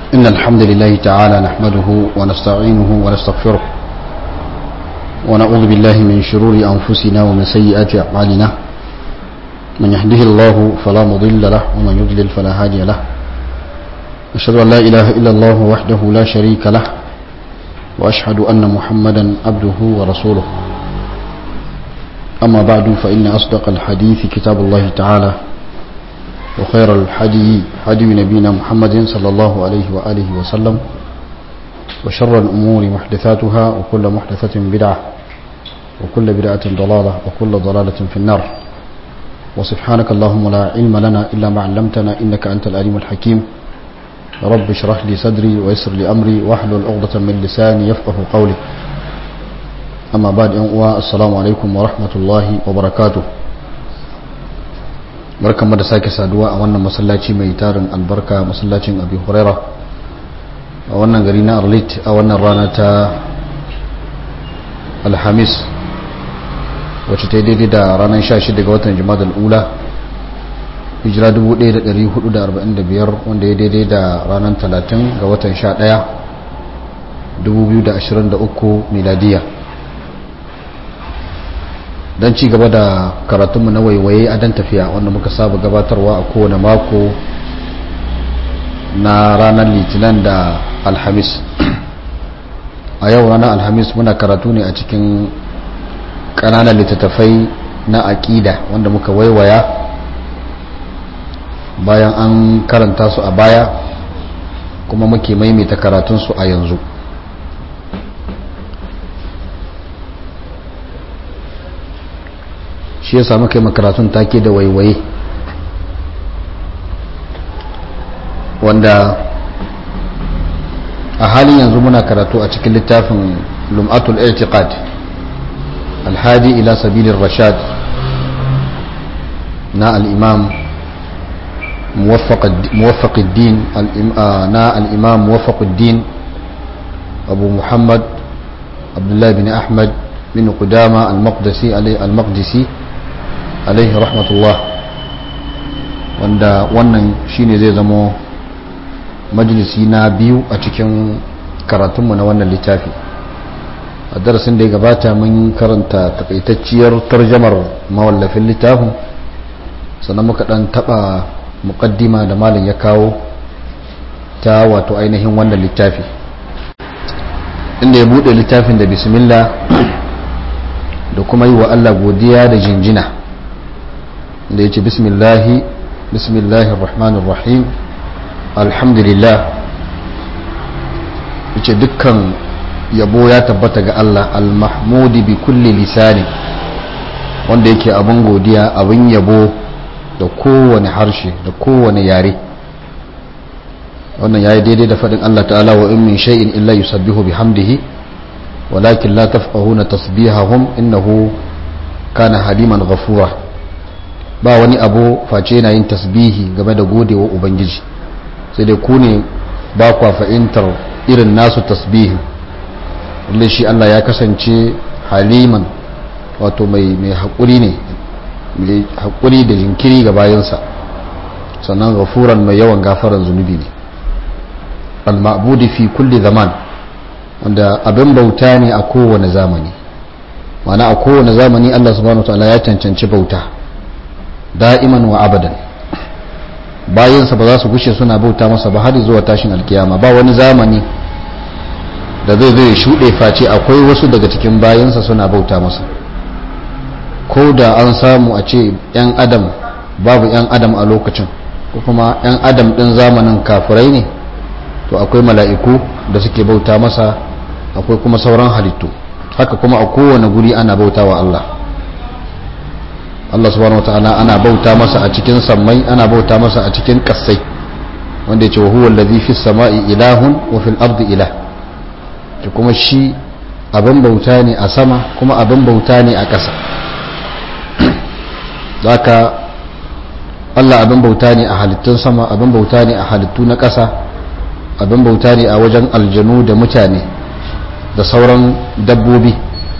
إن الحمد لله تعالى نحمده ونستعينه ونستغفره ونعوذ بالله من شرور أنفسنا ومن سيئات أعمالنا من يهده الله فلا مضل له ومن يضلل فلا هادي له أشهد أن لا إله إلا الله وحده لا شريك له وأشهد أن محمدا عبده ورسوله أما بعد فإن أصدق الحديث كتاب الله تعالى وخير الحدي حدي نبينا محمد صلى الله عليه وآله وسلم وشر الأمور محدثاتها وكل محدثة بدعة وكل بدعة ضلالة وكل ضلالة في النار وسبحانك اللهم لا علم لنا إلا ما علمتنا إنك أنت العليم الحكيم رب اشرح لي صدري ويسر لي أمري واحلل عقدة من لساني يفقه قولي أما بعد السلام عليكم ورحمة الله وبركاته barkanmu da sake saduwa a wannan masallaci mai tarin albarka masallacin abi huraira a wannan gari na arlit a wannan rana ta alhamis wacce ta yi daidai da ranar 16 ga watan jima'a ula hijira 1445 wanda ya daidai da ranar 30 ga watan 11 2023 miladiya don ci gaba da karatunmu na waiwaye a dan tafiya wanda muka saba gabatarwa a kowane mako na ranar litinin da alhamis a yau ranar alhamis muna karatu ne a cikin ƙananan littattafai na aƙida wanda muka waiwaya bayan an karanta su a baya kuma muke maimaita karatunsu a yanzu shi ya samu kai makaratun take da waiwaye wanda a halin yanzu muna karatu a cikin littafin lum'atul i'tiqad alhadi ila sabilin rashad na al'imam muwaffaƙuddin na al'imam muwaffaƙuddin abu muhammad abdullahi bin ahmad bin qudama al-maqdisi al-maqdisi alaihi rahmatullah wanda wannan shine zai zamo majalisi na biyu a cikin karatunmu na wannan littafi a darasin da ya gabata mun karanta takaitacciyar tarjamar mawallafin littafin sannan muka dan taba muqaddima da malam ya kawo ta wato ainihin wannan littafi inda ya bude littafin da bismillah da kuma yi wa Allah godiya da jinjina da ya ce bismillahi bismillahir rahmanir rahim alhamdulillah ya ce dukkan yabo ya tabbata ga Allah almahmudi bi kulli lisani wanda yake abin godiya abin yabo da kowane harshe da kowane yare wannan yayi daidai da faɗin Allah ta'ala wa in min shay'in illa yusabbihu bihamdihi walakin la tafqahuna tasbihahum innahu kana haliman ghafura ba wani abu face yana yin tasbihi game da godewa ubangiji sai dai ku ne ba kwa fahimtar irin nasu tasbihi wanda shi Allah ya kasance haliman wato mai mai haƙuri ne mai haƙuri da jinkiri ga bayansa sannan gafuran mai yawan gafaran zunubi ne al-ma'budi fi kulli zaman wanda abin bauta ne a kowane zamani mana a kowane zamani Allah subhanahu wa ta'ala ya cancanci bauta da'iman wa abadan bayansa ba za su gushe suna bauta masa ba har zuwa tashin alkiyama ba wani zamani da zai zai shuɗe face akwai wasu daga cikin bayansa suna bauta masa ko da an samu a ce 'yan adam babu 'yan adam a lokacin ko kuma 'yan adam ɗin zamanin kafirai ne to akwai mala'iku da suke bauta masa akwai kuma sauran halittu haka kuma a kowane guri ana bauta wa Allah Allah subhanahu wataala ana bauta masa a cikin sammai ana bauta masa a cikin kassai wanda yace wa huwa allazi fis sama'i ilahun wa fil ardi ilah to kuma shi abin bauta ne a sama kuma abin bauta ne a ƙasa zaka Allah abin bauta ne a halittun sama abin bauta ne a halittu na ƙasa abin bauta ne a wajen aljanu da mutane da sauran dabbobi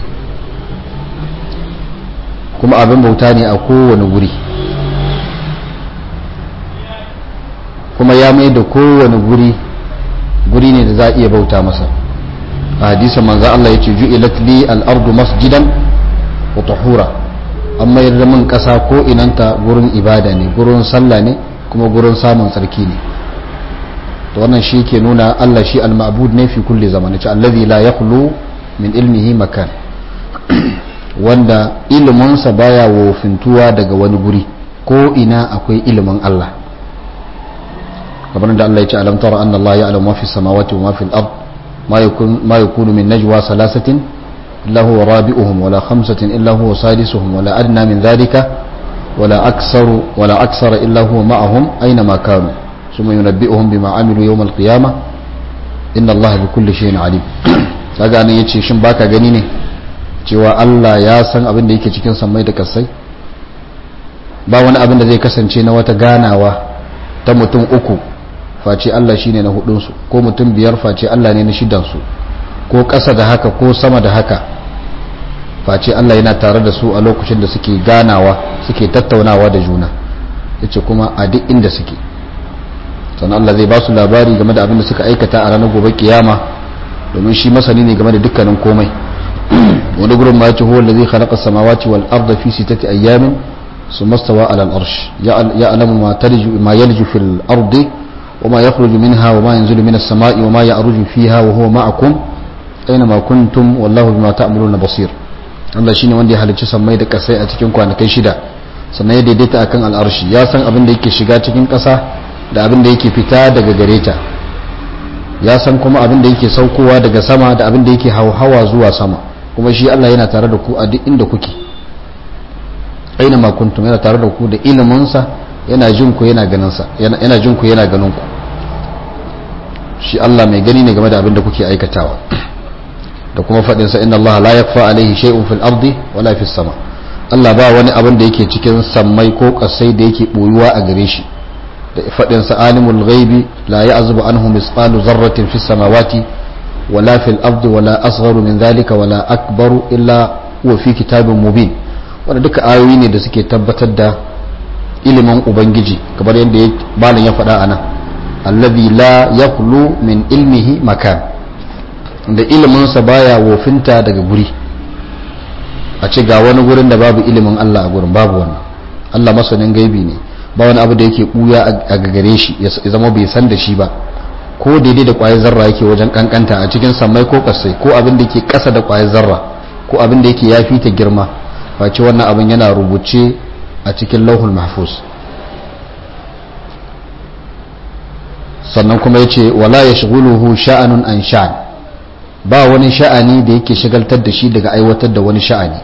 kuma abin bauta ne a kowane guri kuma ya mai da kowane guri guri ne da za a iya bauta masa a hadisin manzo Allah yace ju'ilat li al-ardu masjidan wa tahura amma yarda min kasa ko inanta gurin ibada ne gurin sallah ne kuma gurin samun tsarki ne to wannan shi ke nuna Allah shi al-ma'bud ne fi kulli zamani ce allazi la yakhlu min ilmihi makan wanda iliminsa baya wofintuwa daga wani guri ko ina akwai ilimin Allah kamar da Allah ya ce alam tara anna Allah ya'lamu ma fi samawati wa ma fi al-ard ma yakun ma yakunu min najwa salasatin illa huwa rabi'uhum wala khamsatin illa huwa sadisuhum wala adna min dhalika wala aktsaru wala aksara illa huwa ma'ahum aina ma kanu ثم ينبئهم بما عملوا يوم القيامة إن الله بكل شيء عليم kaga nan yace shin baka gani ne cewa Allah ya san abin da yake cikin sammai da kasai ba wani abin da zai kasance na wata ganawa ta mutum uku face Allah shine na hudun su ko mutum biyar face Allah ne na shidan su ko ƙasa da haka ko sama da haka face Allah yana tare da su a lokacin da suke ganawa suke tattaunawa da juna yace kuma a duk inda suke sannan Allah zai ba su labari game da abin da suka aikata a ranar gobe kiyama domin shi masani ne game da dukkanin komai wani gurin ma yace huwa allazi khalaqa samawati wal arda fi sittati ayyamin thumma stawa ala al arsh ya'lamu ma tarju ma yalju fil ardi wa ma yakhruju minha wa ma yanzilu minas samai wa ma ya'ruju fiha wa huwa ma'akum aina ma kuntum wallahu bima ta'maluna basir Allah shine wanda ya halicci sammai da kasai a cikin kwanakai shida sannan ya daidaita akan al'arshi ya san abin da yake shiga cikin ƙasa da abin da yake fita daga gare ta ya san kuma abin da yake saukowa daga sama da abin da yake hauhawa zuwa sama kuma shi Allah yana tare da ku a duk inda kuke aina ma kuntum yana tare da ku da iliminsa yana jin ku yana ganin sa yana jin ku yana ganin ku shi Allah mai gani ne game da abin da kuke aikatawa da kuma faɗin sa inna Allah la yakfa alaihi shay'un fil ardi wala fis sama Allah ba wani abin da yake cikin sammai ko kasai da yake boyuwa a gare shi da faɗin sa alimul ghaibi la ya'zubu anhu misqalu zarratin fis samawati wala fil ardi wala asgharu min dhalika wala akbaru illa huwa fi kitabin mubin wanda duka ayoyi ne da suke tabbatar da ilimin ubangiji kamar yadda malam ya faɗa anan alladhi la yaqlu min ilmihi makan da iliminsa baya wofinta daga guri a ce ga wani gurin da babu ilimin Allah a gurin babu wannan Allah masanin gaibi ne ba wani abu da yake buya a gagare shi ya zama bai san da shi ba ko daidai da kwayar zarra yake wajen kankanta a cikin sammai ko kasai ko abin da yake kasa da kwayar zarra ko abin da yake yafi ta girma face wannan abin yana rubuce a cikin lauhul mahfuz sannan kuma yace wala yashghuluhu sha'anun an sha'an ba wani sha'ani da yake shagaltar da shi daga aiwatar da wani sha'ani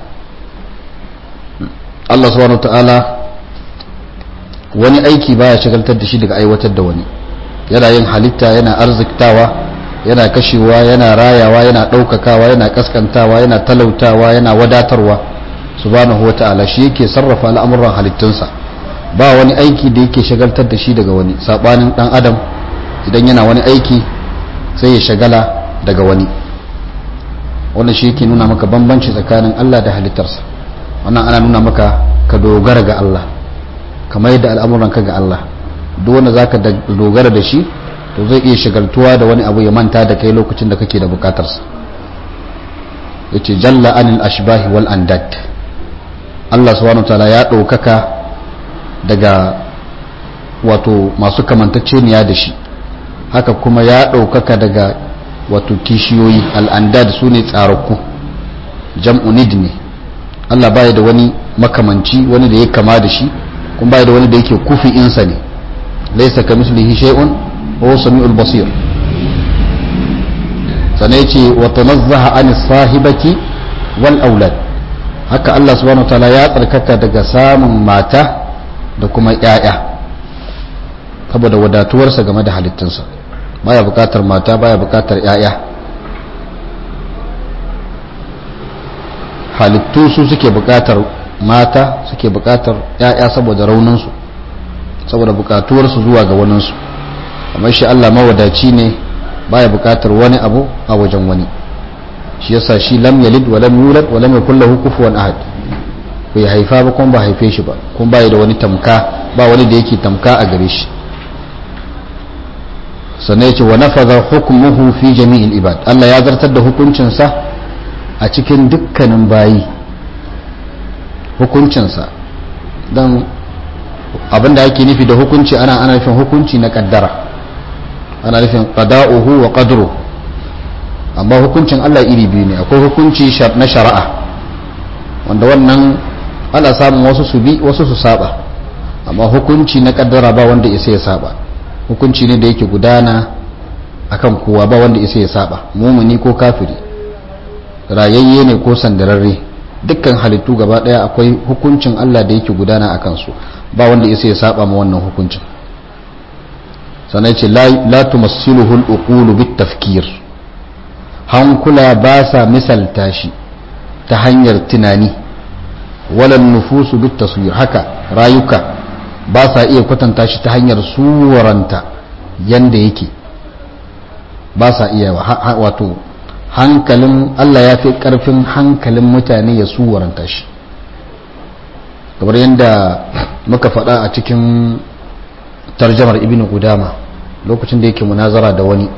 Allah subhanahu ta'ala wani aiki baya shagaltar da shi daga aiwatar da wani yana yin halitta yana arziktawa yana kashewa yana rayawa yana ɗaukakawa yana kaskantawa yana talautawa yana wadatarwa subhanahu wa ta'ala shi yake sarrafa al'amuran halittunsa ba wani aiki da yake shagaltar da shi daga wani sabanin dan adam idan yana wani aiki sai ya shagala daga wani wannan shi yake nuna maka bambanci tsakanin Allah da halittarsa wannan ana nuna maka ka dogara ga Allah kamar yadda al'amuran ka ga Allah duk wanda zaka dogara da shi to zai iya shagaltuwa da wani abu ya manta da kai lokacin da kake da bukatarsa yace jalla anil ashbahi wal andad Allah subhanahu wataala ya ɗaukaka daga wato masu kamantacceniya da shi haka kuma ya ɗaukaka daga wato kishiyoyi al'andad su ne tsararku jam'u nid ne Allah baya da wani makamanci wani da ya kama da shi kuma baya da wani da yake kufi insa ne laisa ka mislihi shay'un wa sami'ul basir sannan yace wa tanazzaha an sahibati wal aulad haka Allah subhanahu wataala ya tsarkaka daga samun mata da kuma ƴaƴa saboda wadatuwarsa game da halittunsa baya bukatar mata baya bukatar ƴaƴa halittu su suke bukatar mata suke bukatar ƴaƴa saboda rauninsu saboda bukatuwarsu zuwa ga waninsu amma shi Allah mawadaci ne baya bukatar wani abu a wajen wani shi yasa shi lam yalid wa lam yulad wa lam yakul lahu kufuwan ahad bai haifa ba kuma ba haife shi ba kuma bai da wani tamka ba wani da yake tamka a gare shi sannan ya ce wa nafaza hukmuhu fi jami'il ibad Allah ya zartar da hukuncinsa a cikin dukkanin bayi hukuncinsa don abinda ake nufi da hukunci ana ana nufin hukunci na kaddara ana nufin qada'uhu wa qadru amma hukuncin Allah iri biyu ne akwai hukunci na shari'a wanda wannan ana samun wasu su bi wasu su saba amma hukunci na kaddara ba wanda isa ya saba hukunci ne da yake gudana akan kowa ba wanda isa ya saba mumuni ko kafiri rayayye ne ko sandararre dukkan halittu gaba daya akwai hukuncin Allah da yake gudana a kansu ba wanda isa ya saba ma wannan hukuncin sannan ce la tumassiluhu al-uqulu bit tafkir hankula ba sa misalta shi ta hanyar tunani walan nufusu bit taswir haka rayuka ba sa iya kwatanta shi ta hanyar suwaranta yanda yake ba sa iya wato hankalin Allah ya fi karfin hankalin mutane ya suwaranta shi kamar yadda muka faɗa a cikin tarjamar ibn gudama lokacin da yake munazara da wani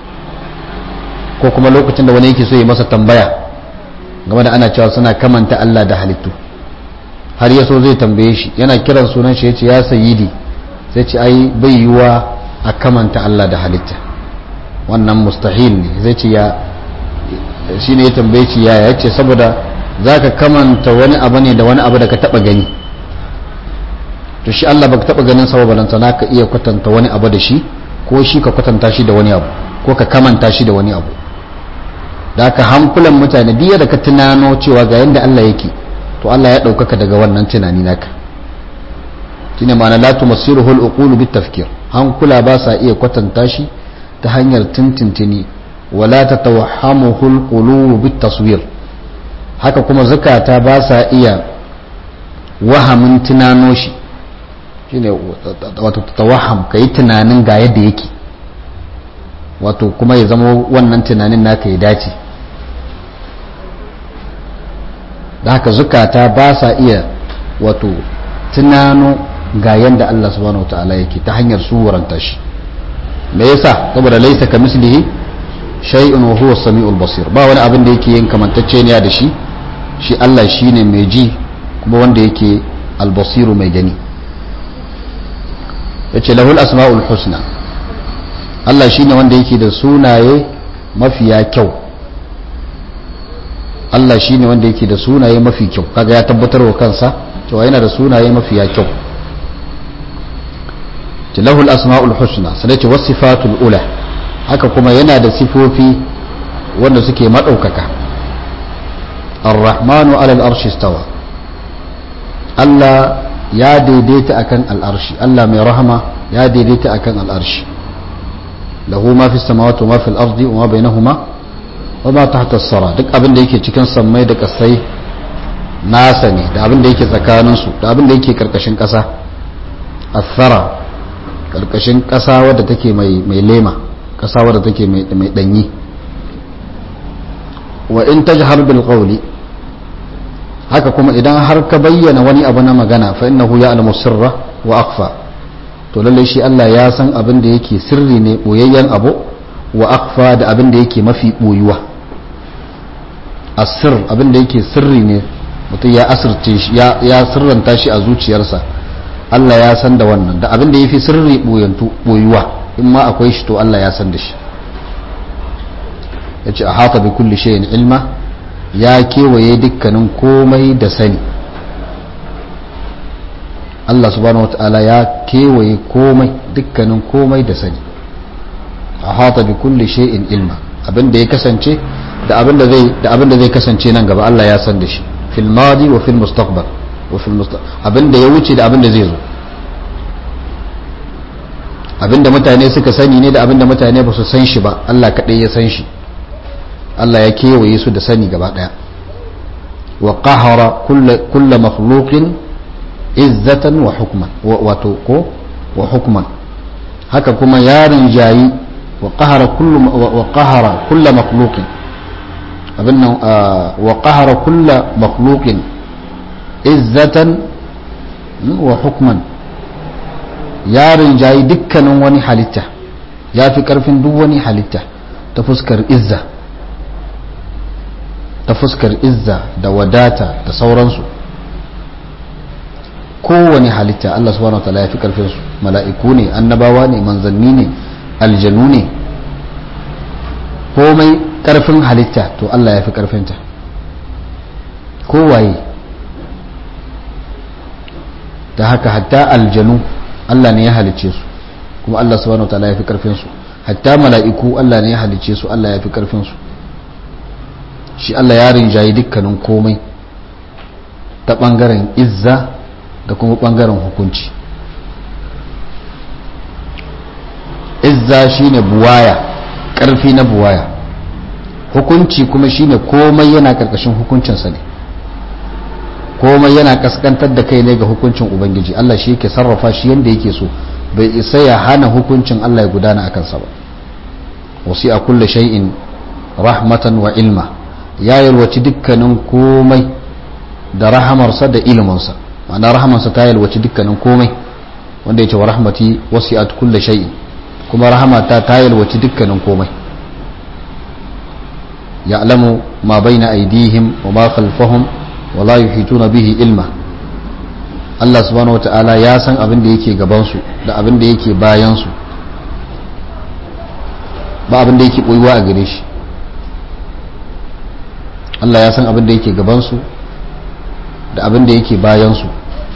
ko kuma lokacin da wani yake so ya masa tambaya game da ana cewa suna kamanta Allah da halittu har ya so zai tambaye shi yana kiran sunan shi ya ce ya sayidi sai ce ai bai yiwa a kamanta Allah da halitta wannan mustahil ne zai ce ya shi ne ya tambaye shi ya ya ce saboda za ka kamanta wani abu ne da wani abu da ka taba gani to shi Allah baka taba ganin sababa balanta na ka iya kwatanta wani abu da shi ko shi ka kwatanta shi da wani abu ko ka kamanta shi da wani abu da aka hankulan mutane biya da ka tunano cewa ga yadda Allah yake to Allah ya ɗaukaka daga wannan tunani naka shine ma'ana la tumassiruhu al-uqulu bit tafkir hankula ba sa iya kwatanta shi ta hanyar tintintini wala tatawahhamuhu al-qulubu bit taswir haka kuma zakata ba sa iya wahamin tunano shi shine wato tawaham kai tunanin ga yadda yake wato kuma ya zama wannan tunanin naka ya dace da haka zukata ba sa iya wato tunano ga yadda Allah subhanahu wataala yake ta hanyar suwaranta shi me yasa saboda laisa ka mislihi shay'un wa huwa samiul basir ba wani abin da yake yin kamantacce ne da shi shi Allah shine mai ji kuma wanda yake albasiru mai gani yace lahul asmaul husna Allah shine wanda yake da sunaye mafiya kyau Allah shine wanda yake da sunaye mafi kyau kaga ya tabbatar wa kansa cewa yana da sunaye mafiya kyau lahul asma'ul husna sai ce wasifatul ula haka kuma yana da sifofi wanda suke madaukaka ar-rahmanu ala al-arshi istawa Allah ya daidaita akan al-arshi Allah mai rahama ya daidaita akan al-arshi lahu ma fi samawati wa ma fi al-ardi wa ma bainahuma wa ma tahta as-sara duk abin da yake cikin sammai da kasai nasa ne da abin da yake tsakanin su da abin da yake karkashin kasa as-sara karkashin kasa wadda take mai mai lema kasa wadda take mai mai danyi wa in tajhar bil qawli haka kuma idan har ka bayyana wani abu na magana fa innahu ya'lamu sirra wa akhfa to lalle shi Allah ya san abin da yake sirri ne boyayyen abu wa akhfa da abin da yake mafi boyuwa asir abin da yake sirri ne mutum ya asirce shi ya sirranta shi a zuciyarsa Allah ya san da wannan da abin da yafi sirri boyantu boyuwa in ma akwai shi to Allah ya san da shi yace a hata bi kulli shay'in ilma ya kewaye dukkanin komai da sani Allah subhanahu wata'ala ya kewaye komai dukkanin komai da sani a hata bi kulli shay'in ilma abinda ya kasance da abinda zai da abinda zai kasance nan gaba Allah ya san da shi fil madi wa fil mustaqbal wa fil mustaqbal abinda ya wuce da abinda zai zo abinda mutane suka sani ne da abinda mutane ba su san shi ba Allah kadai ya san shi Allah ya kewaye su da sani gaba daya wa qahara kulla makhluqin izzatan wa hukman wato ko wa hukman haka kuma yarin jayi wa qahara kullu wa qahara kulla makhluqin abinnan wa qahara kulla makhluqin izzatan wa hukman yarin jayi dukkanin wani halitta ya fi karfin duk wani halitta ta fuskar izza ta fuskar izza da wadata da sauransu kowane halitta Allah subhanahu wataala ya fi karfinsu mala'iku ne annabawa ne manzanni ne aljanu ne komai karfin halitta to Allah ya fi karfinta kowaye ta haka hatta aljanu Allah ne ya halicce su kuma Allah subhanahu wataala ya fi karfinsu hatta mala'iku Allah ne ya halicce su Allah ya fi karfinsu shi Allah ya rinjayi dukkanin komai ta bangaren izza da kuma bangaren hukunci izza shine buwaya karfi na buwaya hukunci kuma shine komai yana karkashin hukuncinsa ne komai yana kaskantar da kai ne ga hukuncin ubangiji Allah shi yake sarrafa shi yadda yake so bai isa ya hana hukuncin Allah ya gudana a kansa ba wasi a kulle shay'in rahmatan wa ilma ya yalwaci dukkanin komai da rahamarsa da iliminsa ma'ana rahamarsa ta yalwaci dukkanin komai wanda ya ce wa rahmati wasi a kulle shay'in kuma rahamata ta yalwaci dukkanin komai ya'lamu ma baina aydihim wa ma khalfahum wa la yuhituna bihi ilma Allah subhanahu wata'ala ya san abin da yake gaban su da abin da yake bayan su ba abin da yake boyuwa a gare shi Allah ya san abin da yake gaban su da abin da yake bayan su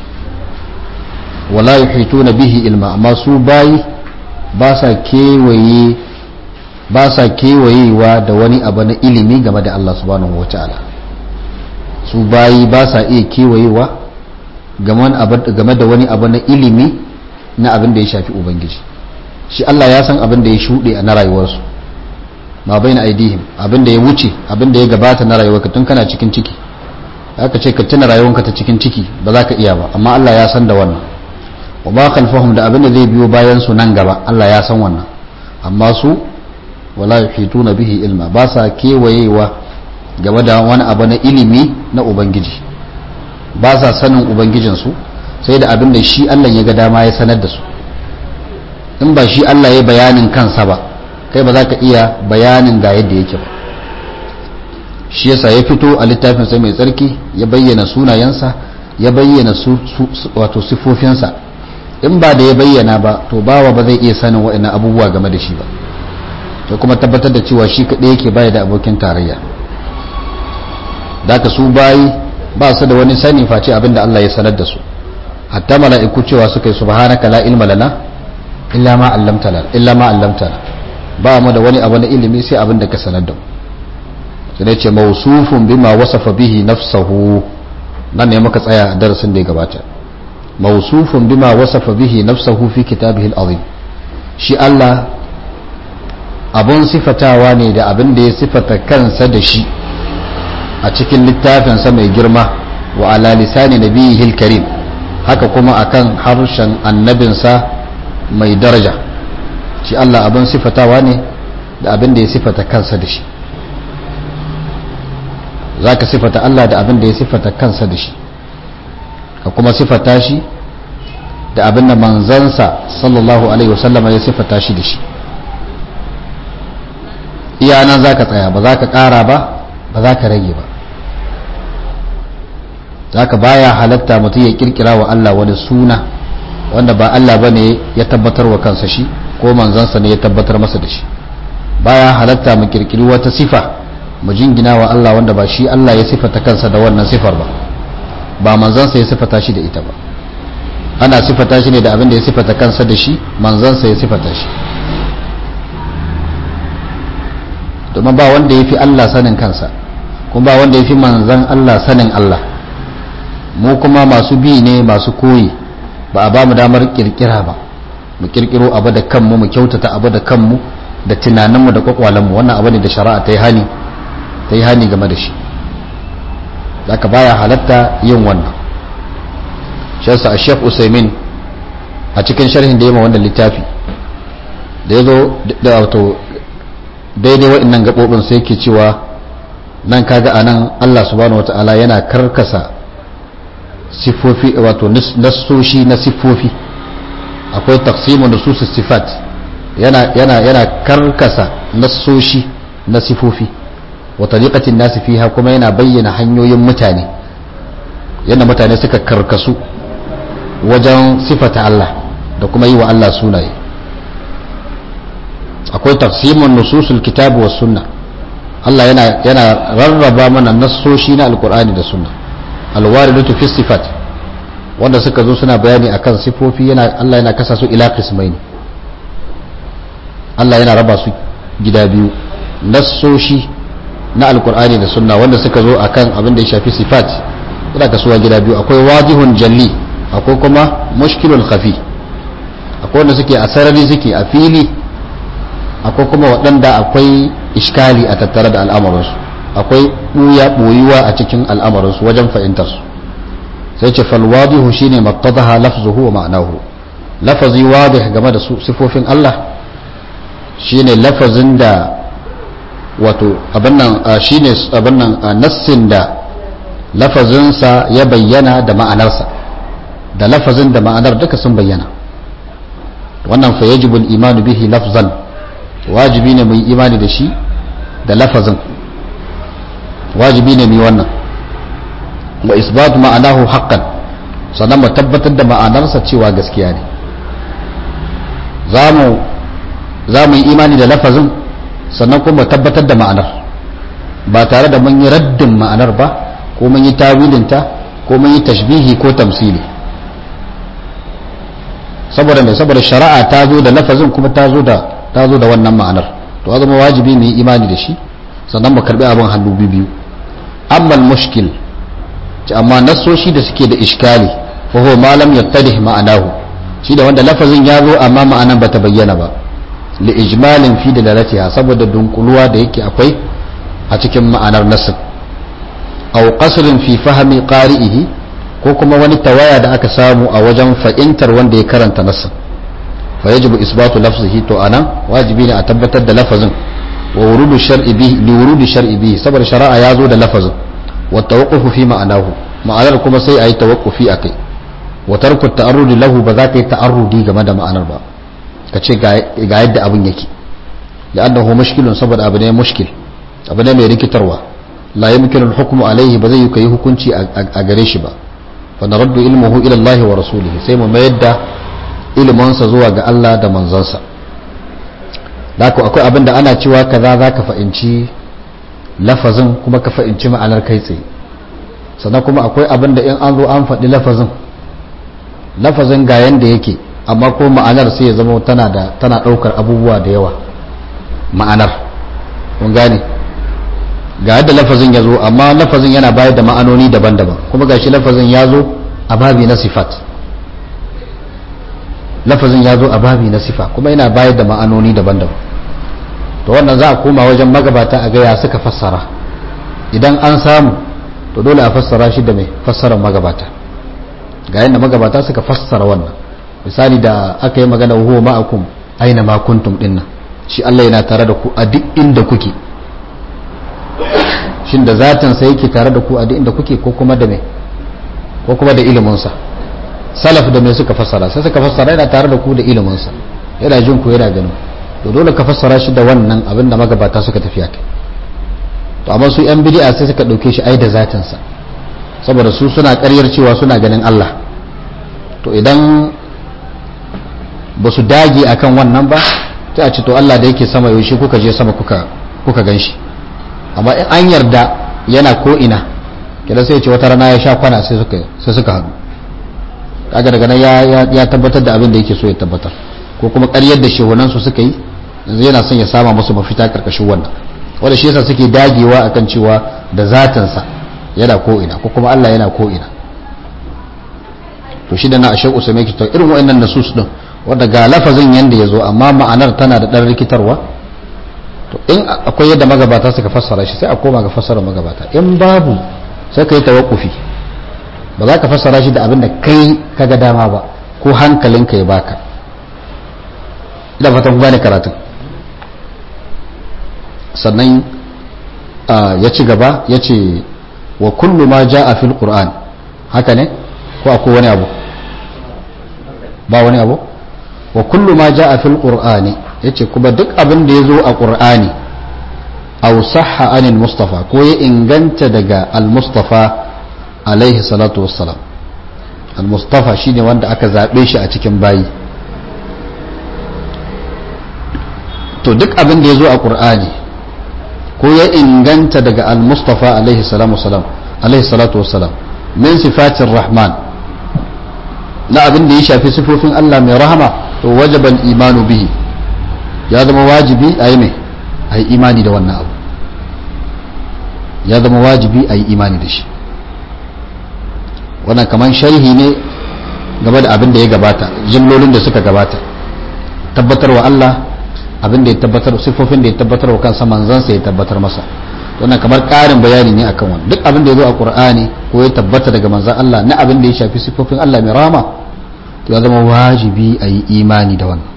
wala yuhituna bihi ilma amma su bayi ba sa kewaye ba sa kewayewa da wani abu na ilimi game da Allah subhanahu wa ta'ala su bayi ba sa iya kewayewa game da wani abu na ilimi na abin da ya shafi ubangiji shi Allah ya san abin da ya shuɗe a na rayuwarsu ma bai na aidihim abin da ya wuce abin da ya gabata na rayuwarka tun kana cikin ciki aka ce ka tuna rayuwarka ta cikin ciki ba za ka iya ba amma Allah ya san da wannan wa ba khalfahum da abin da zai biyo bayan su nan gaba Allah ya san wannan amma su wala yuhituna bihi ilma ba sa kewayewa game da wani abu na ilimi na ubangiji ba sa sanin ubangijin su sai da abin da shi Allah ya ga dama ya sanar da su in ba shi Allah ya bayanin kansa ba kai ba za ka iya bayanin ga yadda yake ba shi yasa ya fito a littafin sa mai tsarki ya bayyana sunayensa ya bayyana su wato sifofinsa in ba da ya bayyana ba to bawa ba zai iya sanin waɗannan abubuwa game da shi ba to kuma tabbatar da cewa shi kaɗai yake baya da abokin tarayya da ka su bayi ba su da wani sani face abinda Allah ya sanar da su hatta mala'iku cewa suka yi subhanaka la ilma lana illa ma allamtana illa ma allamtana ba mu da wani abu na ilimi sai abin da ka sanar da mu sai ne ce mawsufun bima wasafa bihi nafsahu nan ne muka tsaya a darasin da ya gabata mawsufun bima wasafa bihi nafsahu fi kitabihi al-azim shi Allah abun sifatawa ne da abin da ya sifata kansa da shi a cikin littafinsa mai girma wa ala lisani nabiyihil karim haka kuma akan harshen annabinsa mai daraja shi Allah abin sifatawa ne da abin da ya sifata kansa da shi za ka sifata Allah da abin da ya sifata kansa da shi ka kuma sifata shi da abin da manzansa sallallahu alaihi wasallama ya sifata shi da shi iya nan za ka tsaya ba za ka ƙara ba ba za ka rage ba za ka baya halatta mutum ya kirkira wa Allah wani suna wanda ba Allah ba ne ya tabbatar wa kansa shi ko manzansa ne ya tabbatar masa da shi baya halatta mu kirkiri wata sifa mu jingina wa Allah wanda ba shi Allah ya sifata kansa da wannan sifar ba ba manzansa ya sifata shi da ita ba ana sifata shi ne da abin da ya sifata kansa da shi manzansa ya sifata shi domin ba wanda ya fi Allah sanin kansa kuma ba wanda ya fi manzan Allah sanin Allah mu kuma masu bi ne masu koyi ba a ba mu damar kirkira ba mu kirkiro abu da kanmu mu kyautata abu da kanmu da tunaninmu da kwakwalenmu wannan abu ne da shari'a ta yi hani ta yi hani game da shi zaka baya halatta yin wannan shi yasa a shek usaimin a cikin sharhin da ya ma wannan littafi da ya zo da wato daidai waɗannan gaɓoɓin sai ke cewa nan kaga a nan allah subhanahu wata'ala yana karkasa siffofi wato nassoshi na siffofi akwai taqsimu nusus sifat yana yana yana karkasa nassoshi na sifofi wa tariqatin nasi fiha kuma yana bayyana hanyoyin mutane yadda mutane suka karkasu wajen sifata Allah da kuma yi wa Allah sunaye akwai taqsimun nususul kitabi was sunna Allah yana yana rarraba mana nassoshi na alqur'ani da sunna alwaridatu fi sifat wanda suka zo suna bayani akan sifofi yana Allah yana kasa su ila qismaini Allah yana raba su gida biyu nassoshi na alqur'ani da sunna wanda suka zo akan abin da ya shafi sifat yana kasuwa gida biyu akwai wajihun jalli akwai kuma mushkilul khafi akwai wanda suke a sarari suke a fili akwai kuma waɗanda akwai iskali a tattare da al'amuransu akwai ɓuya ɓoyuwa a cikin al'amuransu wajen fahimtarsu sai ce falwadihu shine mattadaha lafzuhu wa ma'anahu lafazi wadih game da sifofin Allah shine lafazin da wato abin nan shine abin nan nassin da lafazinsa ya bayyana da ma'anarsa da lafazin da ma'anar duka sun bayyana wannan fa yajibu al-imanu bihi lafzan wajibi ne mu yi imani da shi da lafazin wajibi ne mu yi wannan wa isbatu ma'anahu haqqan sannan mu tabbatar da ma'anarsa cewa gaskiya ne zamu za mu yi imani da lafazin sannan kuma mu tabbatar da ma'anar ba tare da mun yi raddin ma'anar ba ko mun yi tawilinta ko mun yi tashbihi ko tamsili saboda mai saboda shari'a ta zo da lafazin kuma ta zo da ta zo da wannan ma'anar to ya zama wajibi mu yi imani da shi sannan mu karbi abin hannu biyu amma mushkil amma nasoshi da suke da iskali fa huwa ma lam yattadih ma'anahu shi da wanda lafazin ya zo amma ma'anan bata bayyana ba li ijmalin fi dalalatiha saboda dunkuluwa da yake akwai a cikin ma'anar nasin aw qasrin fi fahmi qari'ihi ko kuma wani tawaya da aka samu a wajen fa'intar wanda ya karanta nasin fa yajibu isbatu lafzihi to anan wajibi ne a tabbatar da lafazin wa wurudu shar'i bihi li wurudi shar'i bihi saboda shari'a ya zo da lafazin wa tawaqqufu fi ma'anahu ma'anar kuma sai ayi tawaqqufi akai wa tarku ta'arrudi lahu ba za ka yi ta'arrudi game da ma'anar ba ka ce ga yadda abin yake li'annahu mushkilun saboda abu ne mushkil abu ne mai rikitarwa la yumkinu al-hukmu alayhi ba zai yi kai hukunci a gare shi ba fa naraddu ilmuhu ila Allah wa rasulihi sai mu mayar da ilmansa zuwa ga Allah da manzansa da akwai abin da ana cewa kaza za ka fahimci lafazin kuma ka fahimci ma'anar kai tsaye sannan kuma akwai abin da in an zo an faɗi lafazin lafazin ga yanda yake amma ko ma'anar sai ya zama tana da tana ɗaukar abubuwa da yawa ma'anar kun gane ga yadda lafazin ya zo amma lafazin yana bayar da ma'anoni daban-daban kuma gashi lafazin ya zo a babi na sifat lafazin ya zo a babi na sifa kuma yana bayar da ma'anoni daban-daban to wannan za a koma wajen magabata a gaya suka fassara idan an samu to dole a fassara shi da mai fassarar magabata ga yadda magabata suka fassara wannan misali da aka yi magana huwa ma'akum aina ma kuntum dinnan shi Allah yana tare da ku a duk inda kuke shin da zatin sa yake tare da ku a duk inda kuke ko kuma da me ko kuma da ilimin sa salaf da me suka fassara sai suka fassara yana tare da ku da ilimin sa yana jin ku yana ganin to dole ka fassara shi da wannan abin da magabata suka tafiya kai to amma su yan bid'a sai suka dauke shi ai da zatin sa saboda su suna ƙaryar cewa suna ganin Allah to idan ba su dage akan wannan ba sai a ce to Allah da yake sama yaushe kuka je sama kuka kuka ganshi amma in an yarda yana ko ina kida sai ya ce wata rana ya sha kwana sai suka sai suka haɗu kaga daga nan ya ya tabbatar da abin da yake so ya tabbatar ko kuma ƙaryar da shehunan su suka yi yanzu yana son ya sama musu mafita karkashin wannan wanda shi yasa suke dagewa akan cewa da zatinsa yana ko ina ko kuma Allah yana ko ina to shi da na ashe usame ki to irin wa'annan nasus din wanda ga lafazin yanda yazo amma ma'anar tana da dan rikitarwa to in akwai yadda magabata suka fassara shi sai a koma ga fassara magabata in babu sai ka yi tawakkufi ba za ka fassara shi da abin da kai kaga dama ba ko hankalinka ya baka ina fatan ku gane karatun sannan ya ci gaba ya ce wa kullu ma ja'a fil qur'an haka ne ko akwai wani abu ba wani abu wa kullu ma ja'a fil qur'ani yace kuma duk abin da ya zo a qur'ani aw sahha anil mustafa ko ya inganta daga al mustafa alaihi salatu wassalam al mustafa shine wanda aka zabe shi a cikin bayi to duk abin da ya zo a qur'ani ko ya inganta daga al mustafa alaihi salamu salam alaihi salatu wassalam min sifatir rahman na abin da ya shafi sifofin Allah mai rahama to wajaba imanu bihi ya zama wajibi a yi mai a yi imani da wannan abu ya zama wajibi a yi imani da shi wannan kamar sharhi ne game da abin da ya gabata jimlolin da suka gabata tabbatarwa Allah abin da ya tabbatar sifofin da ya tabbatar wa kansa manzansa ya tabbatar masa wannan kamar ƙarin bayani ne akan wani duk abin da ya zo a Qur'ani ko ya tabbata daga manzan Allah na abin da ya shafi sifofin Allah mai rama to ya zama wajibi a yi imani da wannan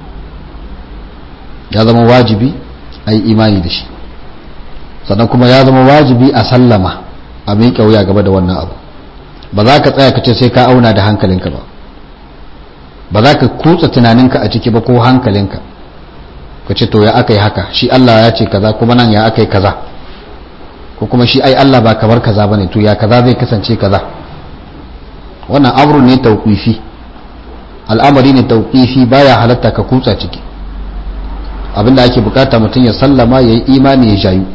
ya zama wajibi a yi imani da shi sannan kuma ya zama wajibi a sallama a miƙa wuya gaba da wannan abu ba za ka tsaya ka ce sai ka auna da hankalinka ba ba za ka kutsa tunaninka a ciki ba ko hankalinka ka ce to ya aka yi haka shi Allah ya ce kaza kuma nan ya aka yi kaza ko kuma shi ai Allah ba kamar kaza bane to ya kaza zai kasance kaza wannan amru ne tauqifi al'amari ne tauqifi baya halatta ka kutsa ciki abinda ake bukata mutum ya sallama ya yi imani ya jayu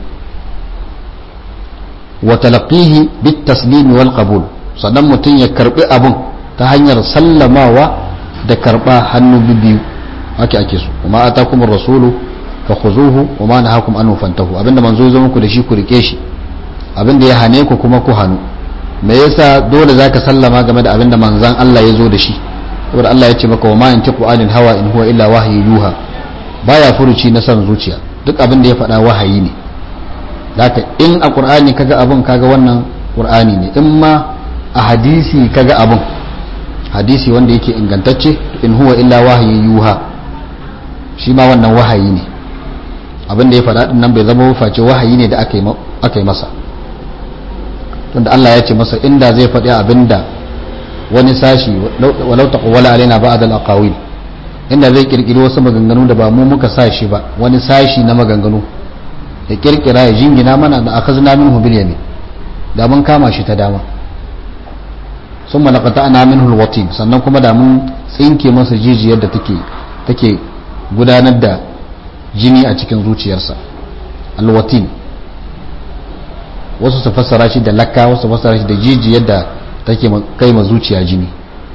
wa talaqihi bit taslim wal qabul sannan mutum ya karbi abun ta hanyar sallamawa da karba hannu biyu haka ake so kuma atakumur rasulu fa khuzuhu wa ma nahakum anhu fantahu abinda manzo zo muku da shi ku rike shi abinda ya hane ku kuma ku hanu me yasa dole zaka sallama game da abinda manzan Allah ya zo da shi saboda Allah ya ce maka wa ma yantiqu anil hawa in huwa illa wahyu yuha baya furuci na son zuciya duk abin da ya faɗa wahayi ne haka in a qur'ani kaga abin kaga wannan qur'ani ne in ma a hadisi kaga abin hadisi wanda yake ingantacce in huwa illa wahyu yuha shi ma wannan wahayi ne abin da ya faɗa din nan bai zama face wahayi ne da aka yi masa tunda Allah ya ce masa inda zai faɗi abin da wani sashi walau taqawwala alaina ba'd al-aqawil inda zai kirkiri wasu maganganu da ba mu muka sa shi ba wani sashi na maganganu ya kirkira ya jingina mana da akhazna minhu bil yamin da mun kama shi ta dama summa laqata'na minhu al-watin sannan kuma da mun tsinke masa jijiyar da take take gudanar da jini a cikin zuciyarsa al-watin wasu su fassara shi da lakka wasu fassara shi da jijiyar da take kai ma zuciya jini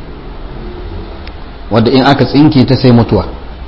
wanda in aka tsinke ta sai mutuwa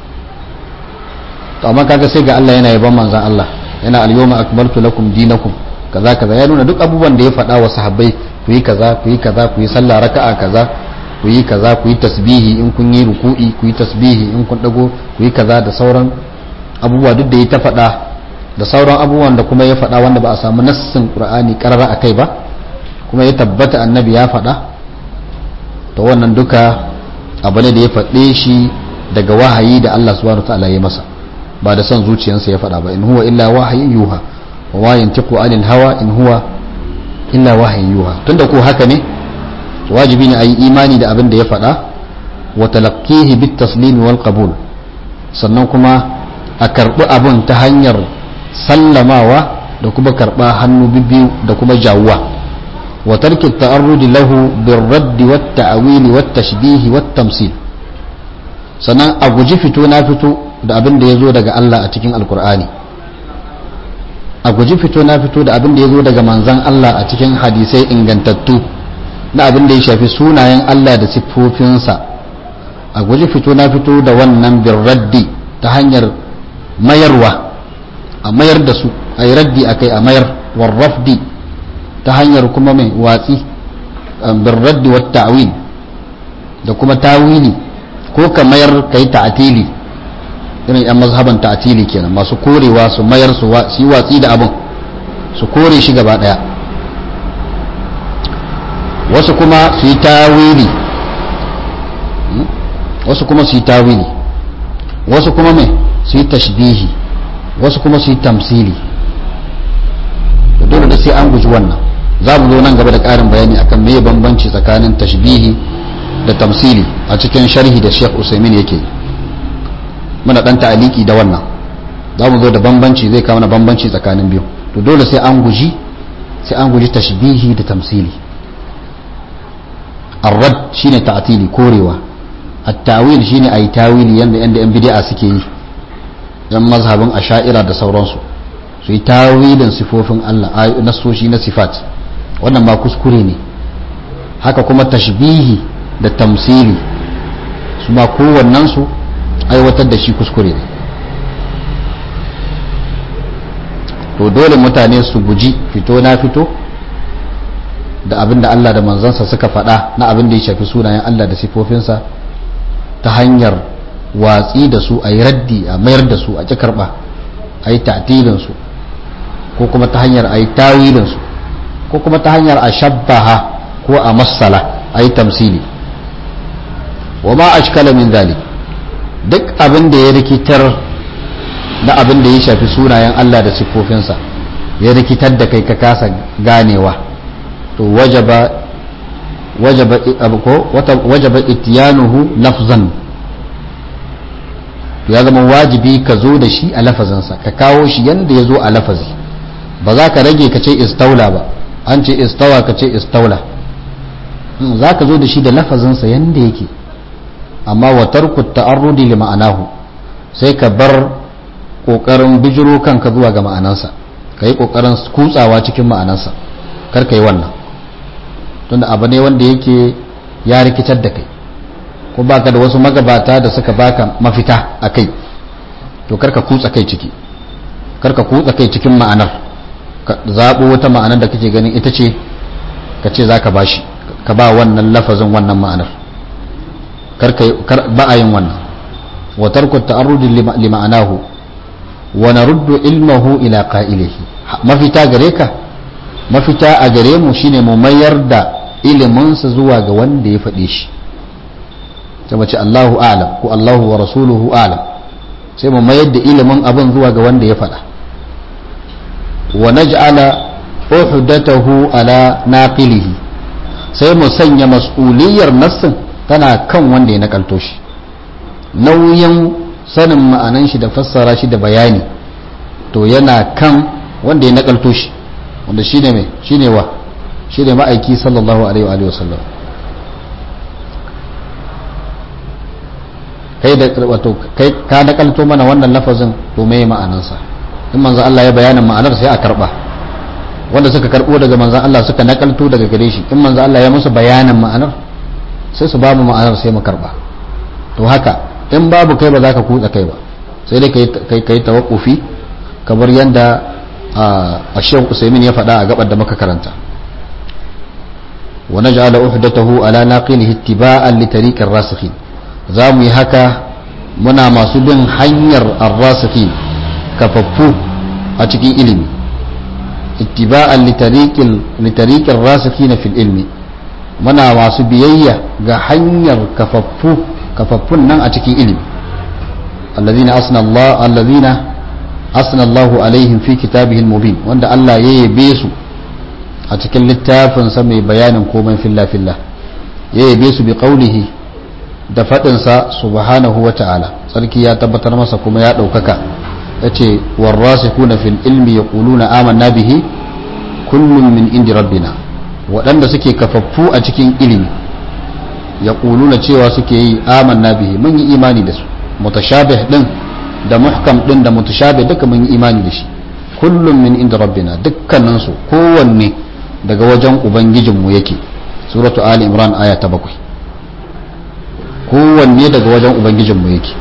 to amma kaga sai ga Allah yana yaban manzan Allah yana al-yawma akmaltu lakum dinakum kaza kaza ya nuna duk abubuwan da ya faɗa wa sahabbai ku yi kaza ku yi kaza ku yi sallah raka'a kaza ku yi kaza ku yi tasbihi in kun yi ruku'i ku yi tasbihi in kun dago ku yi kaza da sauran abubuwa duk da ya ta faɗa da sauran abubuwan da kuma ya faɗa wanda ba a samu nassin qur'ani karara akai ba kuma ya tabbata annabi ya faɗa to wannan duka abu ne da ya faɗe shi daga wahayi da Allah subhanahu ta'ala ya masa ba da son zuciyarsa ya faɗa ba in huwa illa wahayin yuha wa ma yantiqu anil hawa in huwa illa wahayin yuha tunda ko haka ne wajibi ne a yi imani da abin da ya faɗa wa talaqqihi bit taslim wal qabul sannan kuma a karɓi abin ta hanyar sallamawa da kuma karɓa hannu biyu da kuma jawuwa wa tarki ta'arrudi lahu bir radd wat ta'wil wat tashbih wat tamsil sannan a guji fito na fito da abin da yazo daga Allah a cikin alqur'ani a guji fito na fito da abin da yazo daga manzon Allah a cikin hadisai ingantattu na abin da ya shafi sunayen Allah da siffofinsa a guji fito na fito da wannan bir raddi ta hanyar mayarwa a mayar da su a yi raddi a kai a mayar warrafdi ta hanyar kuma mai watsi bin raddi wa ta'wil da kuma tawili ko ka mayar ka yi ta'atili irin yan mazhaban ta'atili kenan masu korewa su mayar su yi watsi da abin su kore shi gaba daya wasu kuma su yi tawili wasu kuma su yi tawili wasu kuma mai su yi tashbihi wasu kuma su yi tamsili da dole da sai an guji wannan za mu zo nan gaba da ƙarin bayani akan me bambanci tsakanin tashbihi da tamsili a cikin sharhi da Sheikh Usaimin yake muna dan ta'aliki da wannan za mu zo da bambanci zai kawo na bambanci tsakanin biyu to dole sai an guji sai an guji tashbihi da tamsili arrad shine ta'tili korewa at-tawil shine ayi tawili yanda yanda yan bid'a suke yi dan mazhabin asha'ira da sauransu su yi tawilin sifofin Allah nasoshi na sifat wannan ba kuskure ne haka kuma tashbihi da tamsili su ma kowannensu aiwatar da shi kuskure ne to dole mutane su guji fito na fito da abin da Allah da manzansa suka faɗa na abin da ya shafi sunayen Allah da sifofinsa ta hanyar watsi da su a yi raddi a mayar da su a ƙi karɓa a yi ta'tilinsu ko kuma ta hanyar a yi tawilinsu ko kuma ta hanyar a shabbaha ko a matsala a yi tamsili wa ma ashkala min zalik duk abin da ya rikitar da abin da ya shafi sunayen Allah da siffofinsa ya rikitar da kai ka kasa ganewa to wajaba wajaba ko wajaba itiyanuhu lafzan ya zama wajibi ka zo da shi a lafazansa ka kawo shi yanda ya zo a lafazi ba za ka rage ka ce istaula ba an ce istawa ka ce istaula za ka zo da shi da lafazinsa yanda yake amma wa tarku ta'arrudi li ma'anahu sai ka bar kokarin bijiro kanka zuwa ga ma'anansa ka yi kokarin kutsawa cikin ma'anansa kar ka yi wannan tunda abu ne wanda yake ya rikitar da kai ko baka da wasu magabata da suka baka mafita a kai to kar ka kutsa kai ciki kar ka kutsa kai cikin ma'anar ka zaɓo wata ma'anar da kake ganin ita ce ka ce za ka bashi ka ba wannan lafazin wannan ma'anar ba a yin wannan wa tarku ta'arrudi li ma'anahu wa naruddu ilmahu ila qa'ilihi mafita gare ka mafita a gare mu shine mu mayar da iliminsa zuwa ga wanda ya faɗe shi sai mace Allahu a'lam ko Allahu wa rasuluhu a'lam sai mu mayar da ilimin abin zuwa ga wanda ya faɗa wa naj'ala uhdatahu ala naqilihi sai mu sanya mas'uliyar nassin tana kan wanda ya nakalto shi nauyin sanin ma'anan shi da fassara shi da bayani to yana kan wanda ya nakalto shi wanda shine mai shine wa shine ma'aiki sallallahu alaihi wa sallam kai da wato kai ka nakalto mana wannan lafazin to me ma'anansa in manzo Allah ya bayanin ma'anar sai a karba wanda suka karbo daga manzo Allah suka nakalto daga gare shi in manzo Allah ya musu bayanin ma'anar sai su babu ma'anar sai mu karba to haka in babu kai ba za ka kutsa kai ba sai dai kai kai tawakkufi kamar yadda a Sheikh Usaimin ya faɗa a gabar da muka karanta wa naj'ala uhdatahu ala naqilihi ittiba'an li tariqir rasikhin za mu yi haka muna masu bin hanyar ar-rasikhin kafaffu a cikin ilimi ittiba'an li tariqil li tariqir rasikhin fil ilmi muna masu biyayya ga hanyar kafaffu kafaffun nan a cikin ilimi allazina asna Allah allazina asna Allahu alaihim fi kitabihi mubin wanda Allah ya yabe su a cikin littafin sa mai bayanin komai filla filla ya yabe su bi qaulihi da fadin sa subhanahu wa ta'ala sarki ya tabbatar masa kuma ya daukaka yace warasikuna fil ilmi yaquluna amanna bihi kullun min indi rabbina waɗanda suke kafaffu a cikin ilimi ya ƙuluna cewa suke yi amanna bihi mun yi imani da su mutashabih din da muhkam din da mutashabih duka mun yi imani da shi kullum min inda rabbina dukkanin su kowanne daga wajen ubangijinmu yake suratu ali imran aya ta bakwai kowanne daga wajen ubangijinmu yake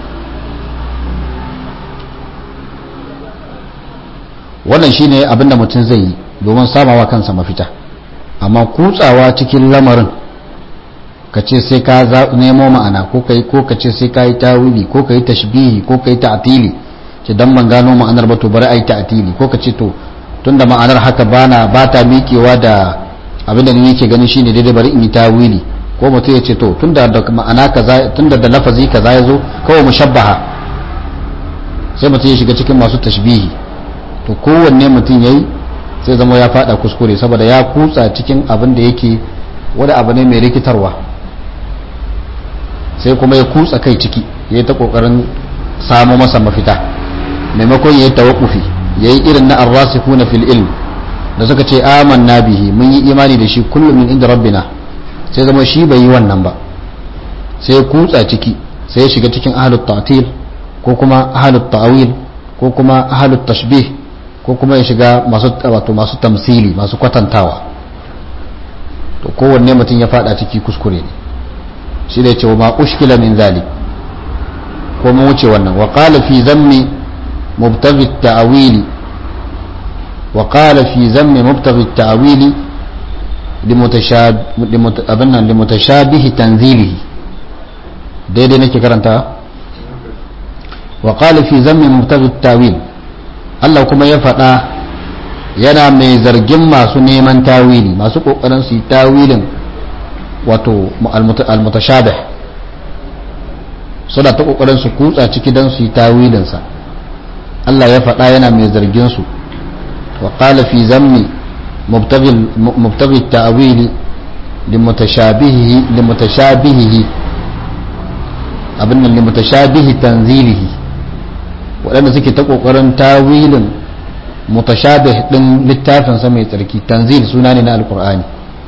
wannan shine abinda mutum zai yi domin samawa kansa mafita amma kutsawa cikin lamarin ka ce sai ka nemo ma'ana ko kai ko ka ce sai ka yi tawili ko ka yi tashbihi ko ka yi ta'tili ce dan ban gano ma'anar ba to bari ai ta'tili ko ka ce to tunda ma'anar haka bana ba ta miƙewa da abin da ni yake ganin shine daidai bari in yi tawili ko mutum ya ce to tunda da ma'ana kaza tunda da lafazi kaza ya zo kawai mushabbaha sai mutum ya shiga cikin masu tashbihi to kowanne mutum yayi sai zama ya fada kuskure saboda ya kutsa cikin abin da yake wani abu ne mai rikitarwa sai kuma ya kutsa kai ciki ya ta kokarin samo masa mafita maimakon ya yi tawakufi ya yi irin na arrasikuna fil ilm da suka ce amanna bihi mun yi imani da shi kullum min inda rabbina sai zama shi bai yi wannan ba sai ya kutsa ciki sai ya shiga cikin ahalut ta'til ko kuma ahalut ta'wil ko kuma ahalut tashbih ko kuma ya shiga masu wato masu tamsili masu kwatantawa to kowanne mutum ya fada ciki kuskure ne shi da cewa ma ushkila min zalik ko mun wuce wannan wa qala fi zammi mubtaghi at-ta'wil wa qala fi zammi mubtaghi at-ta'wil limutashabih tanzilihi daidai nake karanta wa qala fi zammi mubtaghi at-ta'wil Allah kuma ya faɗa yana mai zargin masu neman tawili masu kokarin su yi tawilin wato almutashabih suna ta kokarin su kutsa ciki don su yi tawilinsa Allah ya faɗa yana mai zargin su wa qala fi zammi mubtaghi ta'wili limutashabihi limutashabihi abin nan limutashabihi tanzilihi waɗanda suke ta kokarin tawilin mutashabih din littafinsa mai tsarki tanzil suna ne na alqur'ani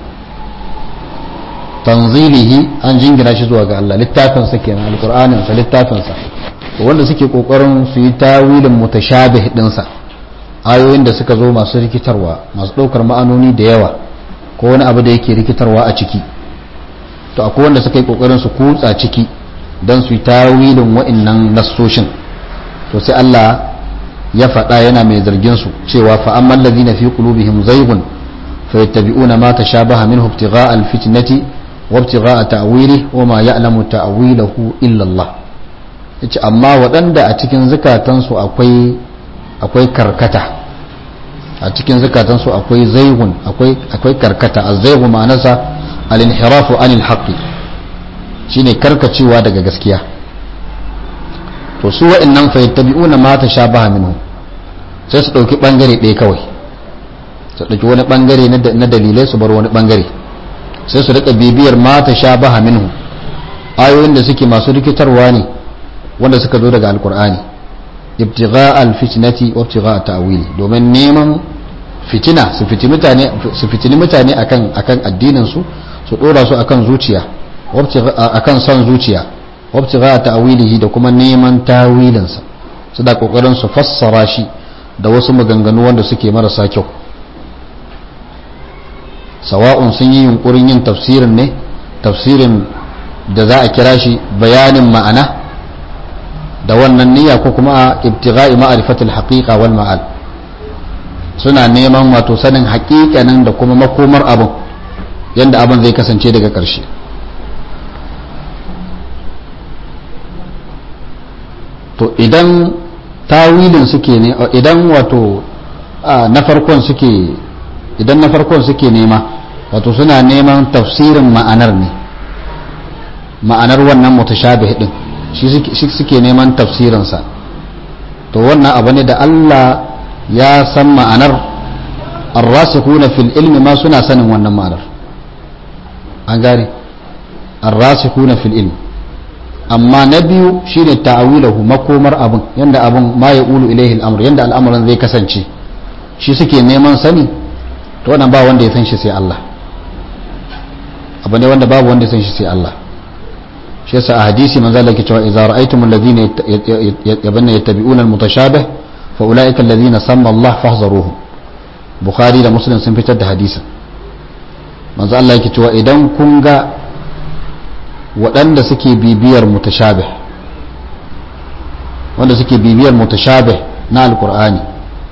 tanzilihi an jingina shi zuwa ga Allah littafinsa kenan alqur'anin sa littafinsa to wanda suke kokarin su yi tawilin mutashabih dinsa ayoyin da suka zo masu rikitarwa masu daukar ma'anoni da yawa ko wani abu da yake rikitarwa a ciki to akwai wanda suka yi kokarin su kutsa ciki dan su yi tawilin wa'annan nassoshin to sai Allah ya faɗa yana mai zargin su cewa fa amman ladina fi qulubihim zaygun fayattabi'una ma tashabaha minhu ibtigha'a al-fitnati وابتغاء تأويله وما يعلم تأويله إلا الله yace amma waɗanda a cikin zukatansu akwai akwai karkata a cikin zukatansu akwai zaigun akwai akwai karkata az-zaigu ma'anarsa al-inhirafu anil haqqi shine karkacewa daga gaskiya to su wa'annan fa yattabi'una ma tashabaha minhu sai su dauki bangare ɗaya kawai su dauki wani bangare na dalilai su bar wani bangare sai su rika bibiyar mata sha baha minhu ayoyin da suke masu rikitarwa ne wanda suka zo daga alkur'ani ibtigha alfitnati wa ibtigha ta'wili domin neman fitina su fitini mutane su fitini mutane akan akan addinin su su dora su akan zuciya akan son zuciya wa ibtigha ta'wilihi da kuma neman tawilin sa su da kokarin su fassara shi da wasu maganganu wanda suke marasa kyau sawa'un sun yi yunkurin yin tafsirin ne tafsirin da za a kira shi bayanin ma'ana da wannan niyya ko kuma a ibtigha'i ma'rifatul haqiqa wal ma'al suna neman wato sanin haƙiƙanin da kuma makomar abin yanda abin zai kasance daga ƙarshe to idan tawilin suke ne idan wato na farkon suke idan na farkon suke nema wato suna neman tafsirin ma'anar ne ma'anar wannan mutashabih din shi suke neman tafsirinsa to wannan abu ne da Allah ya san ma'anar arrasikuna fil ilmi ma suna sanin wannan ma'anar an gane arrasikuna fil ilmi amma na biyu shine ta'awilahu makomar abin yanda abin ma ya ulu ilaihi al'amr yanda al'amuran zai kasance shi suke neman sani to wannan ba wanda ya san shi sai Allah abu ne wanda babu wanda ya san shi sai Allah shi yasa a hadisi manzo Allah yake cewa idza ra'aytum alladhina yabanna yattabi'una almutashabih fa ulaika alladhina samma Allah fahzaruhum bukhari da muslim sun fitar da hadisin manzo Allah yake cewa idan kun ga waɗanda suke bibiyar mutashabih wanda suke bibiyar mutashabih na alqur'ani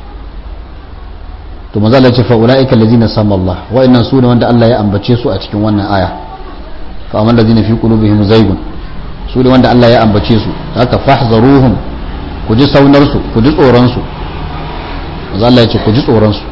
to maza Allah ya ce fa ulaika allazina sama Allah wa'annan su ne wanda Allah ya ambace su a cikin wannan aya fa amal ladina fi qulubihim zaygun su ne wanda Allah ya ambace su haka fahzaruhum ku ji saunar su ku ji tsoron su maza Allah ya ce ku ji tsoron su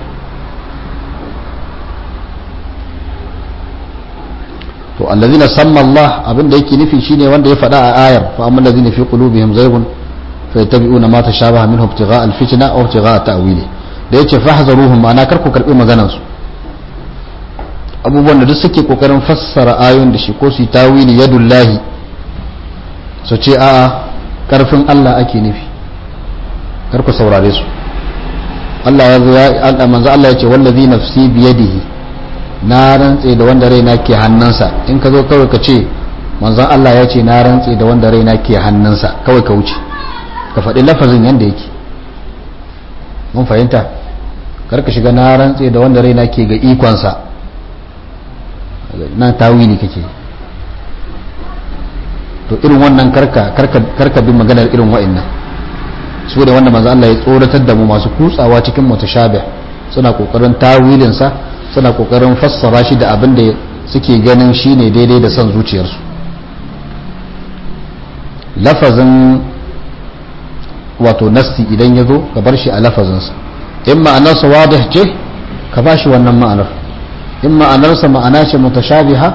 to allazina samma Allah abin da yake nufi shine wanda ya faɗa a ayar fa amal ladina fi qulubihim zaygun fa yattabi'una ma tashabaha minhu ibtigha'a al-fitna aw ibtigha'a ta'wilihi da ya ce fahzaruhum ma'ana kar ku karbi maganansu abubuwan da duk suke kokarin fassara ayoyin da shi ko su tawili yadullahi su ce a'a karfin Allah ake nufi kar ku saurare su Allah ya zo ya manzo Allah ya ce wallazi nafsi biyadihi na rantse da wanda raina ke hannunsa in ka zo kawai ka ce manzon Allah ya ce na rantse da wanda raina ke hannunsa kawai ka wuce ka faɗi lafazin yanda yake mun fahimta kar ka shiga na rantse da wanda raina ke ga ikonsa na tawili kake to irin wannan karka karka bi maganar irin wa'annan su da wanda manzo Allah ya tsoratar da mu masu kutsawa cikin mutashabih suna kokarin tawilin sa suna kokarin fassara shi da abin da suke ganin shine daidai da son zuciyarsu lafazin wato nassi idan ya zo ka bar shi a lafazinsa in ma'anarsa wadih ce ka ba shi wannan ma'anar in ma'anarsa ma'ana ce mutashabiha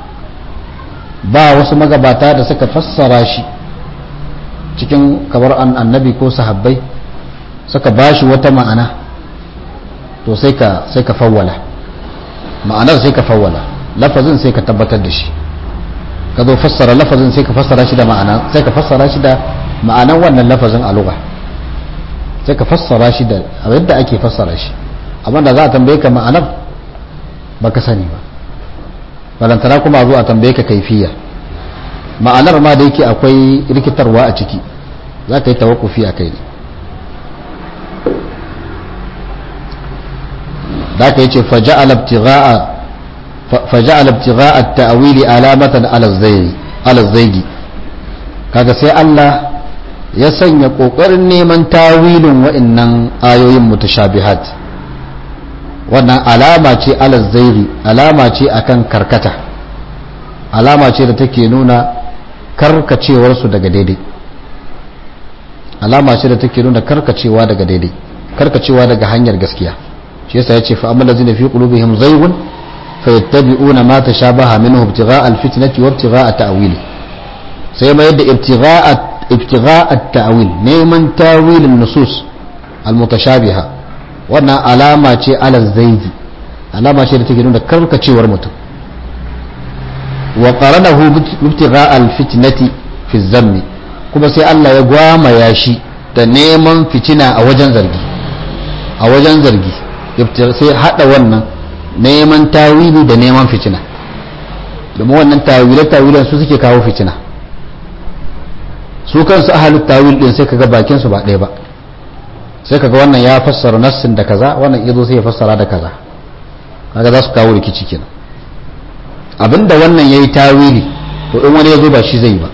ba wasu magabata da suka fassara shi cikin kabar annabi ko sahabbai suka ba shi wata ma'ana to sai ka sai ka fawwala ma'anar sai ka fawwala lafazin sai ka tabbatar da shi ka zo fassara lafazin sai ka fassara shi da ma'ana sai ka fassara shi da ma'anan wannan lafazin a lugha sai ka fassara shi da yadda ake fassara shi amma da za a tambaye ka ma'anar baka sani ba balantana kuma a zo a tambaye ka kaifiya ma'anar ma da yake akwai rikitarwa a ciki za ka yi tawakufi a kai ne da ka yi ce faja'al ibtigha'a ta'wili alamatan ala zaigi kaga sai Allah ya sanya kokarin neman tawilin wa'annan ayoyin mutashabihat wannan alama ce ala zaigi alama ce akan karkata alama ce da take nuna karkacewarsu daga daidai alama ce da take nuna karkacewa daga daidai karkacewa daga hanyar gaskiya shi yasa yace fa amma lazina fi qulubihim zaygun fayattabi'una ma tashabaha minhu ibtigha'a alfitnati wa ibtigha'a ta'wili sai ma yadda ibtigha'a ibtigha'a ta'wil neman tawilin nusus almutashabiha wannan alama ce ala zaygi alama ce da take nuna karkacewar mutum wa qaranahu ibtigha'a alfitnati fi zammi kuma sai Allah ya gwamaya shi da neman fitina a wajen zargi a wajen zargi sai hada wannan neman tawili da neman fitina domin wannan tawile tawilen su suke kawo fitina su kansu ahalin tawil din sai kaga bakin su ba ɗaya ba sai kaga wannan ya fassara nassin da kaza wannan yazo sai ya fassara da kaza kaga za su kawo rikici kenan abinda wannan yayi tawili to in wani yazo ba shi zai ba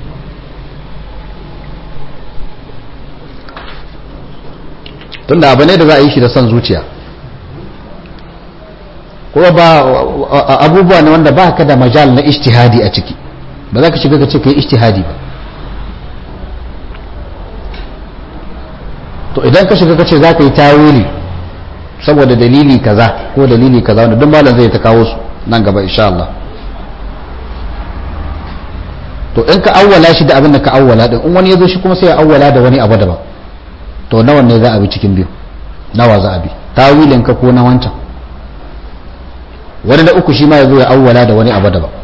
tunda abu ne da za a yi shi da son zuciya kuma ba abubuwa ne wanda ba ka da majal na ishtihadi a ciki ba za ka shiga ka ce ka yi ishtihadi ba to idan ka shiga ka ce za ka yi tawili saboda dalili kaza ko dalili kaza wanda duk malam zai ta kawo su nan gaba insha Allah to in ka awwala shi da abin da ka awwala din in wani ya zo shi kuma sai ya awwala da wani abu daban to nawa ne za a bi cikin biyu nawa za a bi tawilin ka ko na wancan wani da uku shi ma ya zo ya awwala da wani abu daban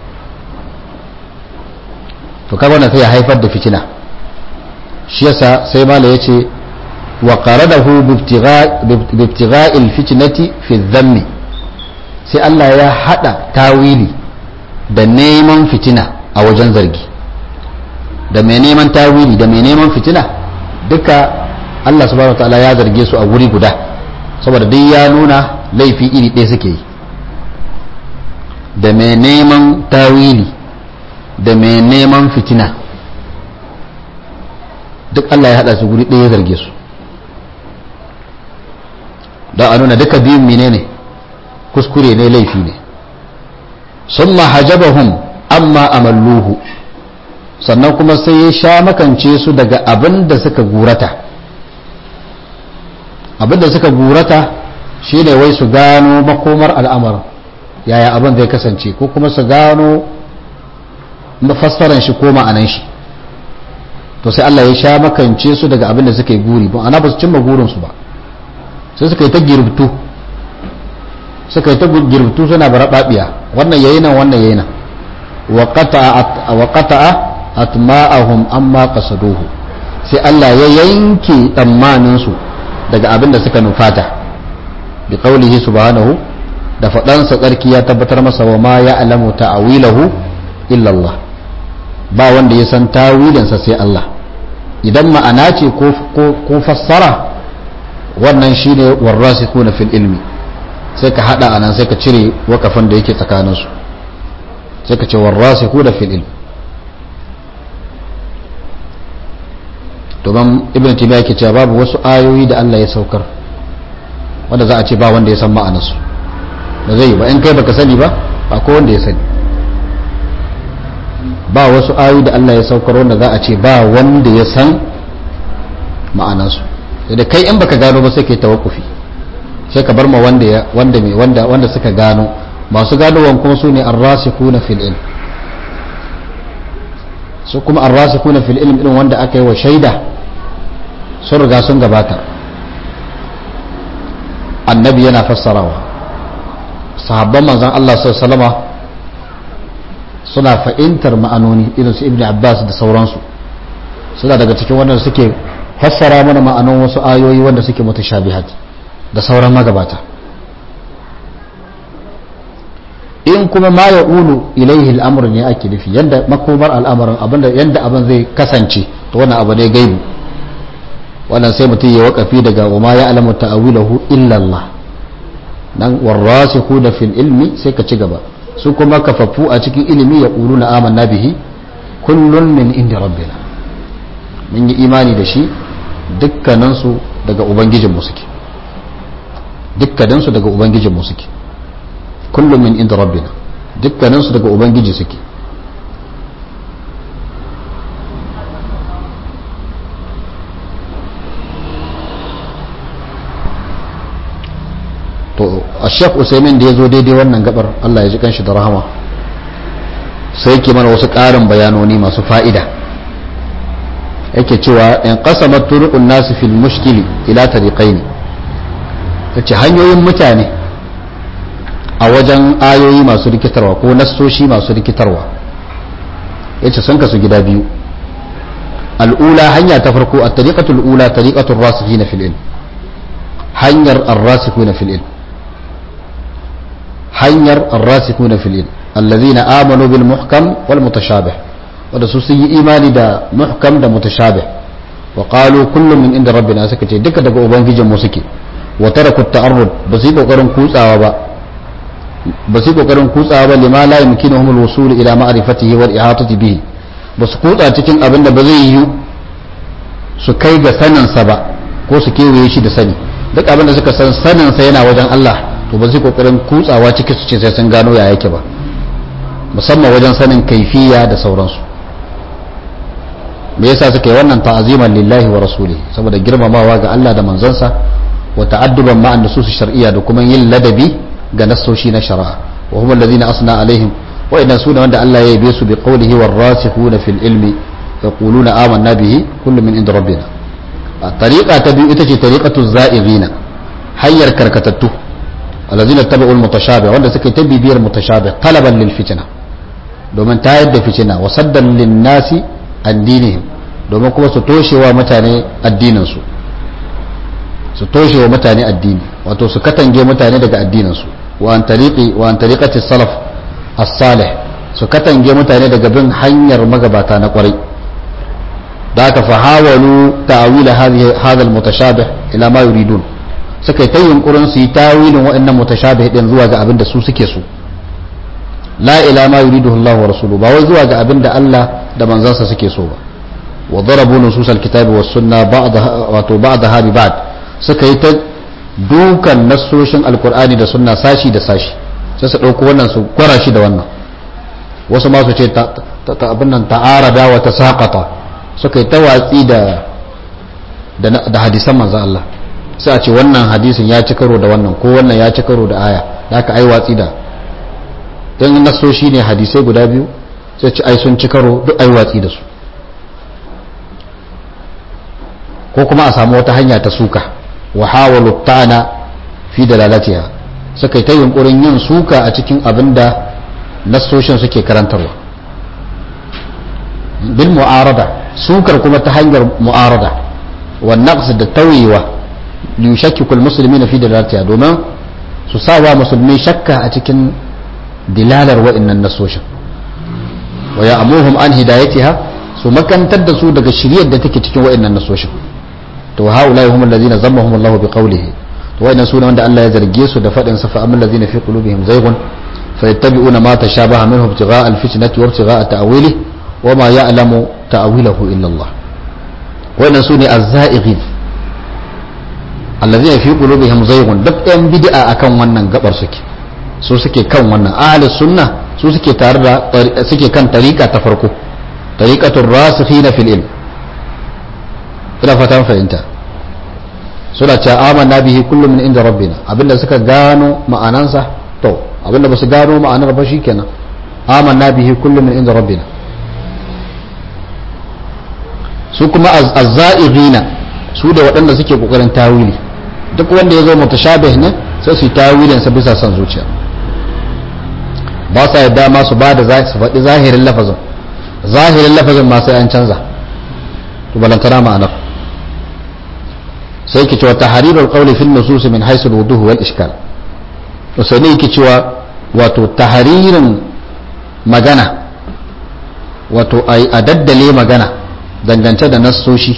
to kaga wannan sai ya haifar da fitina shi yasa sai mala ya ce wa qaradahu bi ibtigha'il fitnati fi dhammi sai Allah ya hada tawili da neman fitina a wajen zargi da mai neman tawili da mai neman fitina duka Allah subhanahu wataala ya zarge su a wuri guda saboda duk ya nuna laifi iri ɗaya suke yi da mai neman tawili da mai neman fitina duk Allah ya haɗa su guri ɗaya ya zarge su don a nuna duka biyun menene kuskure ne laifi ne sun hajabahum amma amalluhu sannan kuma sai ya sha makance su daga abin da suka gurata abin da suka gurata shi ne wai su gano makomar al'amarin yaya abin zai kasance ko kuma su gano mafassaran shi ko ma'anan shi to sai Allah ya sha makance su daga abin da suka yi guri ba ana ba su cimma gurinsu ba sai suka yi ta girbtu suka yi ta girbtu suna barababiya wannan yayi nan wannan yayi nan wa qata'a atma'ahum amma qasaduhu sai Allah ya yanke tsammanin su daga abin da suka nufata bi qaulihi subhanahu da faɗansa tsarki ya tabbatar masa wa ma ya alamu ta'awilahu illa Allah ba wanda ya san tawilinsa sai Allah idan ma'ana ce ko fassara wannan shine warrasikuna fil ilmi sai ka hada anan sai ka cire wakafin da yake tsakaninsu sai ka ce warrasikuna fil ilmi domin ibn timiya yake cewa babu wasu ayoyi da Allah ya saukar wanda za a ce ba wanda ya san ma'anarsu da zai ba in kai baka sani ba ba ko wanda ya sani ba wasu ayoyi da Allah ya saukar wanda za a ce ba wanda ya san ma'anarsu da kai in baka gano ba sai kai tawakkufi sai ka bar ma wanda ya wanda mai wanda wanda suka gano masu ganowan kuma su ne arrasikuna fil ilm su kuma arrasikuna fil ilm irin wanda aka yi wa shaida sun riga sun gabata annabi yana fassarawa sahabban manzon Allah sallallahu alaihi suna fahimtar ma'anoni irin su ibnu abbas da sauransu suna daga cikin wanda suke fassara mana ma'anon wasu ayoyi wanda suke mutashabihat da sauran magabata in kuma ma ya ulu ilaihi al'amur ne ake nufi yadda makomar al'amarin abinda yadda abin zai kasance to wannan abu ne gaibu wannan sai mutum ya wakafi daga wa ma ya alamu ta'awilahu illa Allah nan warrasiku da fil ilmi sai ka ci gaba su kuma kafaffu a cikin ilimi ya ƙulu na amanna bihi kullun min inda rabbina mun yi imani da shi dukkaninsu daga ubangijinmu suke dukkaninsu daga ubangijinmu suke kullum min inda rabbina dukkaninsu daga ubangiji suke to a shek usaimin da ya zo daidai wannan gabar allah ya ji kanshi da rahama sai ke mana wasu ƙarin bayanoni masu fa'ida yake cewa in qasamat turuqun nasu fil mushkili ila tariqaini yace hanyoyin mutane a wajen ayoyi masu rikitarwa ko nassoshi masu rikitarwa yace sun kasu gida biyu al'ula hanya ta farko a tariqatul ula tariqatul rasikhina fil ilm hanyar ar-rasikhuna fil ilm hanyar ar-rasikhuna fil ilm alladhina amanu bil muhkam wal mutashabih wanda su sun yi imani da muhkam da mutashabih wa qalu kullum min inda rabbina suka ce duka daga ubangijin mu suke wa taraku ta'arrud ba su yi kokarin kutsawa ba ba su yi kokarin kutsawa ba lima la yumkinuhum al-wusul ila ma'rifatihi wal ihatati bihi ba su kutsa cikin abin da ba zai yi su kai ga sanin sa ba ko su kewaye shi da sani duk abin da suka san sanin sa yana wajen Allah to ba su yi kokarin kutsawa cikin su ce sai sun gano ya yake ba musamman wajen sanin kaifiya da sauransu me yasa suka yi wannan ta'aziman lillahi wa rasuli saboda girmamawa ga Allah da manzansa wa ta'adduban ma'an nusus shar'iyya da kuma yin ladabi ga nassoshi na shari'a wa hum alladhina asna alaihim wa idan suna wanda Allah ya yabe su bi qawlihi war rasikhuna fil ilmi yaquluna amanna bihi kullu min inda rabbina tariqa ta biyu ita ce tariqatu za'ighina hayyar karkatattu alladhina tabi'ul mutashabih wanda suka yi tabibiyar mutashabih talaban lil fitna domin tayar da fitina wa saddan lin nasi addinihim domin kuma su toshewa mutane addininsu su toshewa mutane addini wato su katange mutane daga addininsu wa an tariqi wa an tariqati salaf as-salih su katange mutane daga bin hanyar magabata na kwarai da aka fahawalu ta'wila hadhihi hadha al-mutashabih ila ma yuridun suka yi ta yunkurin su yi tawilin waɗannan mutashabih din zuwa ga abin da su suke so la ila ma yuriduhu Allah wa rasuluhu ba wai zuwa ga abin da Allah da manzansa suke so ba wa darabu nusus alkitabi was sunna ba'da wato ba'da bi ba'd suka yi ta dukan nassoshin alqur'ani da sunna sashi da sashi sai su dauko wannan su kwara shi da wannan wasu ma su ce ta abin nan ta'arada wa tasaqata suka yi ta watsi da da hadisan manzon Allah sai a ce wannan hadisin ya ci karo da wannan ko wannan ya ci karo da aya da aka ai watsi da don nasoshi ne hadisai guda biyu sai ci ai sun ci karo duk ai watsi da su ko kuma a samu wata hanya ta suka wa hawalu ta'ana fi dalalatiha suka yi ta yunkurin yin suka a cikin abin da nasoshin suke karantarwa bil mu'arada sukar kuma ta hanyar mu'arada wa naqs da tawiwa li yushakkiku almuslimina fi dalalatiha domin su sawa musulmi shakka a cikin dilalar wa'annan nasoshin wa ya'muhum an hidayatiha su makantar da su daga shiryar da take cikin wa'annan nasoshin to haula hum allazina zammahum Allah bi qawlihi to wa'annan sune wanda Allah ya zarge su da fadin sa fa amman allazina fi qulubihim zaygun fayattabi'una ma tashabaha minhu ibtigha'a alfitnati wa ibtigha'a ta'wilihi wa ma ya'lamu ta'wilahu illa Allah wa'annan sune az-za'ighin allazina fi qulubihim zaygun duk ɗan bid'a akan wannan gabar suke su suke kan wannan ahli sunna su suke tare da suke kan tariqa ta farko tariqatul rasikhina fil ilm ina fatan fahimta suna cewa amanna bihi kullu min inda rabbina abinda suka gano ma'anansa to abinda ba su gano ma'anar ba shikenan amanna bihi kullu min inda rabbina su kuma az-za'ighina su da waɗanda suke kokarin tawili duk wanda ya zo mutashabih ne sai su yi tawilin sa bisa son zuciya ba sa yadda ma su ba da su faɗi zahirin lafazin zahirin lafazin ma sai an canza to balantana ma'anar sai ki cewa tahrirul qawli fil nusus min haythu al-wuduh wal ishkal to sai ne yake cewa wato tahririn magana wato a daddale magana dangance da nassoshi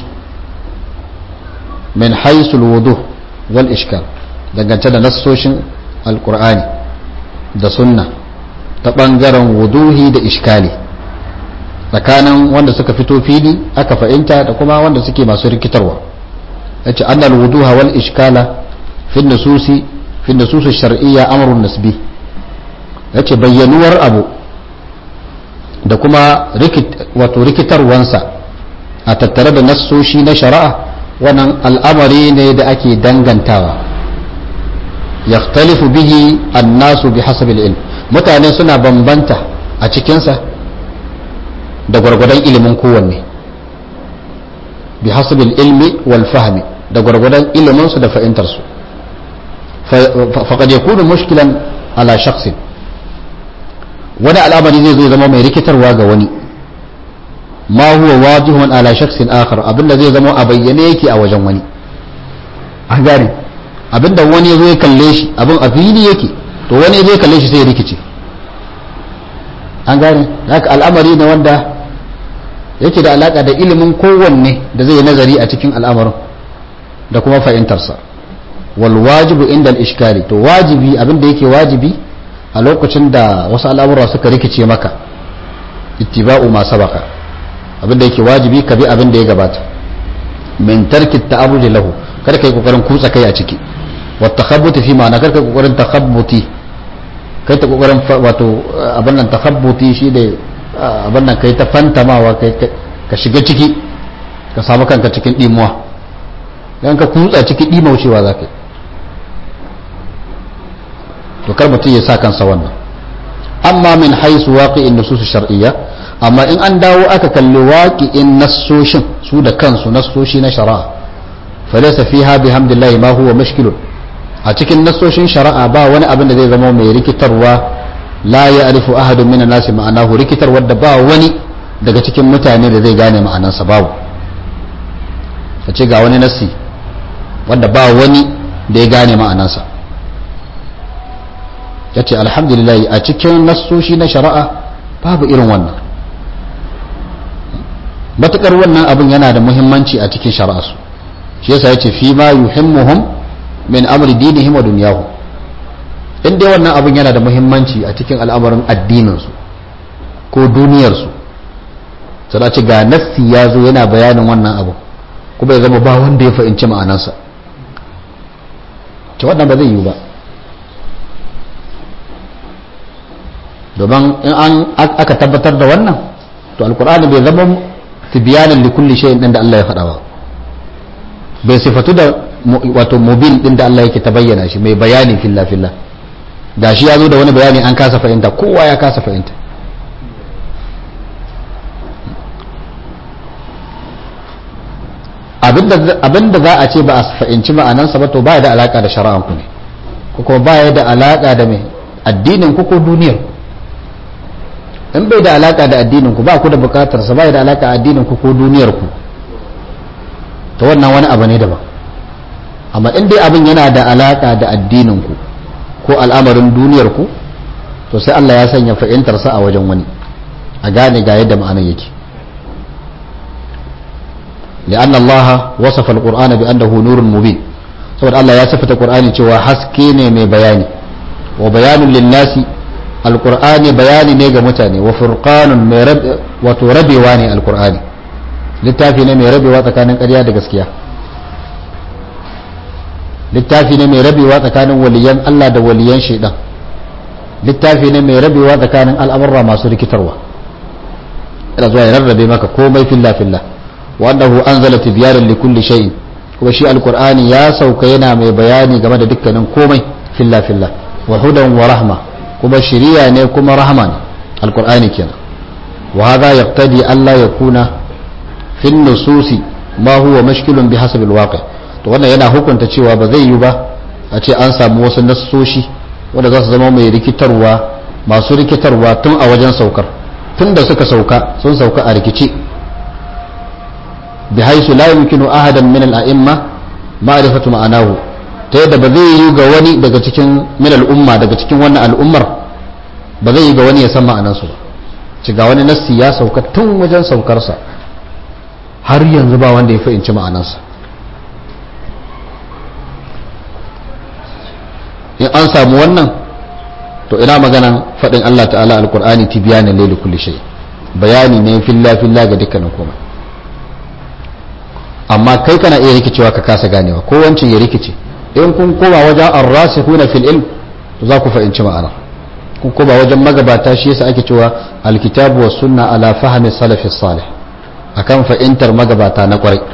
min haythu al-wuduh wal ishkal dangance da nassoshin alqur'ani da sunna ta bangaren wuduhi da iskali tsakanin wanda suka fito fili aka fahimta da kuma wanda suke masu rikitarwa yace annal wuduha wal iskala fi nususi fi nusus shar'iyya amrun nasbi yace bayyanuwar abu da kuma wato rikitarwansa a tattare da nassoshi na shari'a wannan al'amari ne da ake dangantawa yaktalifu bihi annasu bi hasabil ilm mutane suna bambanta a cikinsa da gwargwadon ilimin kowanne bi hasabil ilmi wal fahmi da gwargwadon iliminsu da fahimtarsu faƙad ya kudu mushkilan ala shaksin wani al'amari zai zo zama mai rikitarwa ga wani ma huwa wajihun ala shaksin akhar abinda zai zama a bayyane yake a wajen wani an gane abinda wani ya zo ya kalle shi abin a fili yake to wani zai kalle shi sai ya rikice an gane haka al'amari ne wanda yake da alaka da ilimin kowanne da zai nazari a cikin al'amarin da kuma fahimtarsa wal wajibu inda al-ishkali to wajibi abin da yake wajibi a lokacin da wasu al'amura suka rikice maka ittiba'u ma sabaka abin da yake wajibi ka bi abin da ya gabata min tarki ta'arruj lahu kada kai kokarin kutsa kai a ciki wa takhabbuti fi ma'ana kada kai kokarin takhabbuti kai ta kokarin wato abin nan takhabbuti shi da abin nan kai ta fantamawa kai ka shiga ciki ka samu kanka cikin dimuwa dan ka kutsa ciki dimaucewa za ka to kar mutum ya sa kansa wannan amma min haisu waqi'in nusus shar'iyya amma in an dawo aka kalli waqi'in nassoshin su da kansu nassoshi na shari'a falaysa fiha bihamdillahi ma huwa mushkilun a cikin nassoshin shari'a ba wani abin da zai zama mai rikitarwa la ya'rifu ahadun minan nasi ma'anahu rikitarwa da ba wani daga cikin mutane da zai gane ma'anansa babu ka ce ga wani nassi wanda ba wani da ya gane ma'anansa ya ce alhamdulillah a cikin nassoshi na shari'a babu irin wannan matukar wannan abin yana da muhimmanci a cikin shari'arsu shi yasa ya ce fi ma yuhimmuhum min amri dinihim wa dunyahum in dai wannan abin yana da muhimmanci a cikin al'amarin addininsu ko duniyarsu sai ce ga nassi ya zo yana bayanin wannan abu kuma ya zama ba wanda ya fahimci ma'anarsa ce wannan ba zai yiwu ba domin in an aka tabbatar da wannan to alkur'ani bai zama tibiyanin li kulli shay'in din da Allah ya faɗa ba bai sifatu da wato mubin din da Allah yake ta bayyana shi mai bayani filla filla da shi ya zo da wani bayani an kasa fahimta kowa ya kasa fahimta abinda za a ce ba a fahimci ma'anansa ba to ba da alaka da shari'anku ne ko kuma ba da alaka da mai addinin ku ko duniyar in bai da alaka da addinin ku ba ku da bukatar sa bai da alaka addinin ku ko duniyar ku to wannan wani abu ne daban amma in dai abin yana da alaka da addinin ku ko al'amarin duniyar ku to sai Allah ya sanya fahimtar sa a wajen wani a gane ga yadda ma'anar yake لأن الله وصف القرآن بأنه نور مبين saboda Allah ya sifata Qur'ani cewa haske ne mai bayani wa bayanun linnasi alqur'ani bayani ne ga mutane wa furqanun mai wato rabewa ne alqur'ani littafi ne mai rabewa tsakanin ƙarya da gaskiya littafi ne mai rabewa tsakanin waliyan Allah da waliyan shaidan littafi ne mai rabewa tsakanin al'amurra masu rikitarwa ina zuwa ya rarrabe maka komai filla filla wa annahu anzala tibyanan likulli shay'in kuma shi alqur'ani ya sauka yana mai bayani game da dukkanin komai filla filla wa hudan wa rahma kuma shiriya ne kuma rahma ne alqur'ani kenan wa hadha yaqtadi alla yakuna fi nususi ma huwa mashkilun bi hasabil waqi to wannan yana hukunta cewa ba zai yi ba a ce an samu wasu nassoshi wanda za su zama mai rikitarwa masu rikitarwa tun a wajen saukar tun da suka sauka sun sauka a rikici bi haisu la yumkinu ahadan min al-a'imma ma'rifatu ma'anahu ta yadda ba zai yi ga wani daga cikin min al'umma daga cikin wannan al'ummar ba zai yi ga wani ya san ma'anansu ba ci ga wani nassi ya sauka tun wajen saukarsa har yanzu ba wanda ya fahimci ma'anansa in an samu wannan to ina maganan faɗin Allah ta'ala alkur'ani tibiyanin laili kulli shay bayani ne filla filla ga dukkanin komai amma kai kana iya rikicewa ka kasa ganewa ko wancan ya rikice in kun koma wajen arrasikhuna fil ilm to za ku fahimci ma'ana kun koma wajen magabata shi yasa ake cewa alkitabu was sunna ala fahmi salafi salih akan fahimtar magabata na kwarai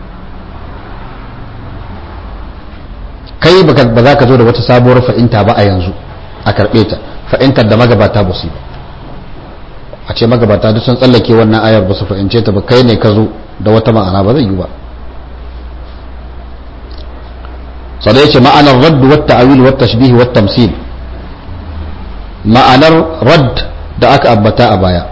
kai ba za ka zo da wata sabuwar fa'inta ba a yanzu a karɓe ta fa'intar da magabata ba su a ce magabata duk sun tsallake wannan ayar ba su fa'ince ta ba kai ne ka zo da wata ma'ana ba zai yi ba sada ya ce ma'anar radd wa ta'awil wa tashbih wa tamsil ma'anar radd da aka abbata a baya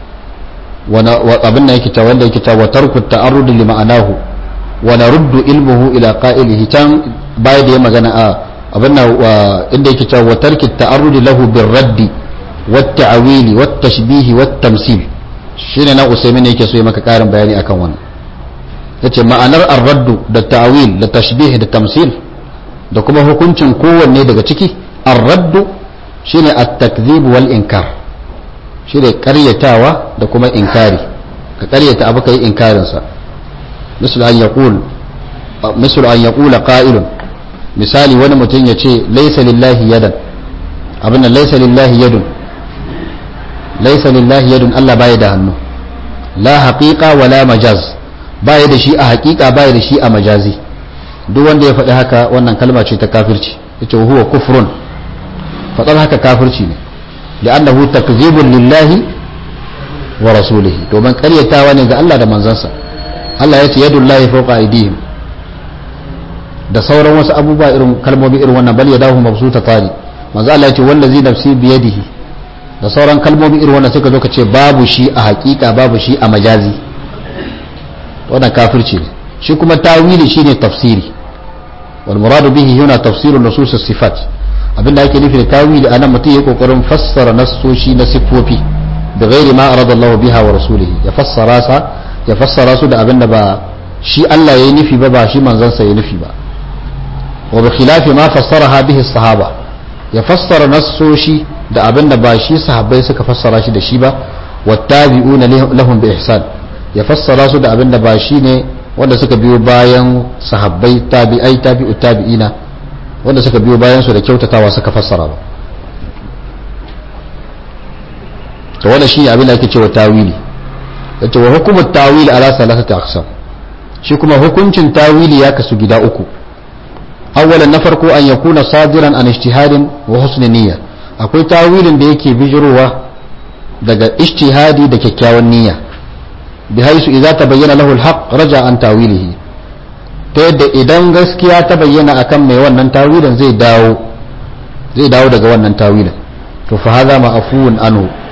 abin da yake ta wanda yake ta wa tarku ta'arrud li ma'anahu wa naruddu ilmuhu ila qa'ilihi can baya da ya magana a abin da inda yake cewa tarki ta'arrudi lahu bir raddi wat ta'wili wat tashbihi wat tamsil shine na usaimin yake so ya maka karin bayani akan wannan yace ma'anar ar-raddu da ta'wil da tashbih da tamsil da kuma hukuncin kowanne daga ciki ar-raddu shine at-takdhib wal inkar shine karyatawa da kuma inkari ka karyata abu kai inkarin sa misal an yaqul misal an yaqula qa'ilun misali wani mutum ya ce laisa lillahi yadan abin nan laisa lillahi yadun laisa lillahi yadun Allah baya da hannu la haqiqa wala majaz baya da shi a haqiqa baya da shi a majazi duk wanda ya faɗi haka wannan kalma ce ta kafirci yace huwa kufrun faɗar haka kafirci ne li'annahu takzibun lillahi wa rasulihi domin ƙaryatawa ne ga Allah da manzansa Allah ya ce yadullahi fawqa aydihim da sauran wasu abubuwa irin kalmomi irin wannan bal yadahu mabsuta tani manzo Allah ya ce wallazi nafsi biyadihi da sauran kalmomi irin wannan suka zo ka ce babu shi a hakika babu shi a majazi wannan kafirci ne shi kuma tawili shine tafsiri wal muradu bihi huna tafsirun nusus as-sifat abinda ake nufi da tawili anan mutum ya kokarin fassara nassoshi na sifofi da ghairi ma arada Allah biha wa rasulihi ya fassara sa ya fassara su da abinda ba shi Allah yayi nufi ba ba shi manzon sa yayi nufi ba وبخلاف ما فسرها به الصحابة يفسر نصوشي da abin da ba shi sahabbai suka fassara shi da shi ba wattabi'una lahum bi ihsan ya fassara su da abin da ba shi ne wanda suka biyo bayan sahabbai tabi'ai tabi'u tabi'ina wanda suka biyo bayan su da kyautatawa suka fassara ba to wanda shi abin da ake cewa tawili yace wa hukumu tawili ala salasati aqsam shi kuma hukuncin tawili ya kasu gida uku أولا نفرق أن يكون صادرا عن اجتهاد وحسن نية akwai tawilin da yake bijirowa daga ijtihadi da kyakkyawan niyya bi haisu idza tabayyana lahu alhaq raja an tawilihi ta yadda idan gaskiya ta bayyana akan mai wannan tawilin zai dawo zai dawo daga wannan tawilin to fa hadha ma'fuun anhu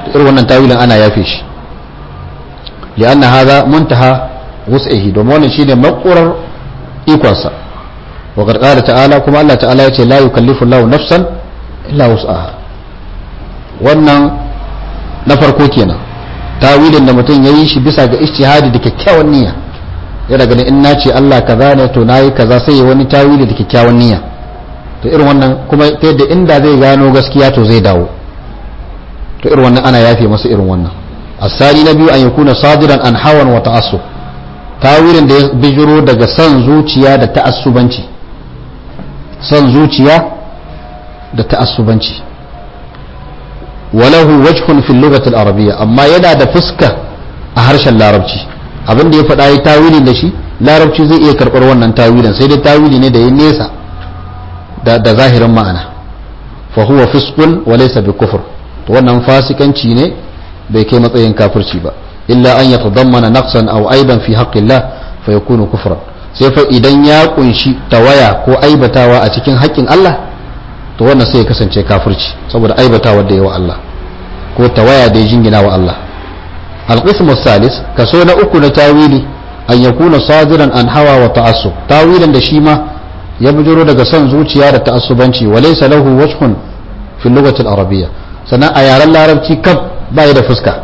irin wannan tawilin ana yafe shi li'anna hadha muntaha wus'ihi domin wannan shine makurar ikonsa wa qad qala ta'ala kuma Allah ta'ala yace la yukallifu Allahu nafsan illa wus'aha wannan na farko kenan tawilin da mutum yayi shi bisa ga ijtihadi da kyakkyawan niyya ya daga in na ce Allah kaza ne to nayi kaza sai ya wani tawili da kyakkyawan niyya to irin wannan kuma ta yadda inda zai gano gaskiya to zai dawo to irin wannan ana yafe masa irin wannan asali na biyu an yakuna sadiran an hawan wa ta'assub tawilin da ya bijiro daga son zuciya da ta'assubanci son zuciya da ta'assubanci walahu wajhun fil lughati al arabiyya amma yana da fuska a harshen larabci abin da ya faɗa yi tawili da shi larabci zai iya karɓar wannan tawilin sai dai tawili ne da ya nesa da zahirin ma'ana fa huwa fisqun wa laysa bi kufr to wannan fasikanci ne bai kai matsayin kafirci ba illa an yatadammana naqsan aw aiban fi haqqillah fa yakunu kufran sai fa idan ya kunshi tawaya ko aibatawa a cikin haƙƙin Allah to wannan sai ya kasance kafirci saboda aibatawa da yawa Allah ko tawaya da ya jingina wa Allah القسم الثالث كسونا أكو تاويلي أن يكون صادرا عن هوى وتعصب تاويلا دشيما يبجر daga son zuciya da ta'assubanci وليس له وجه في اللغة العربية sannan a yaren larabci kaf bai da fuska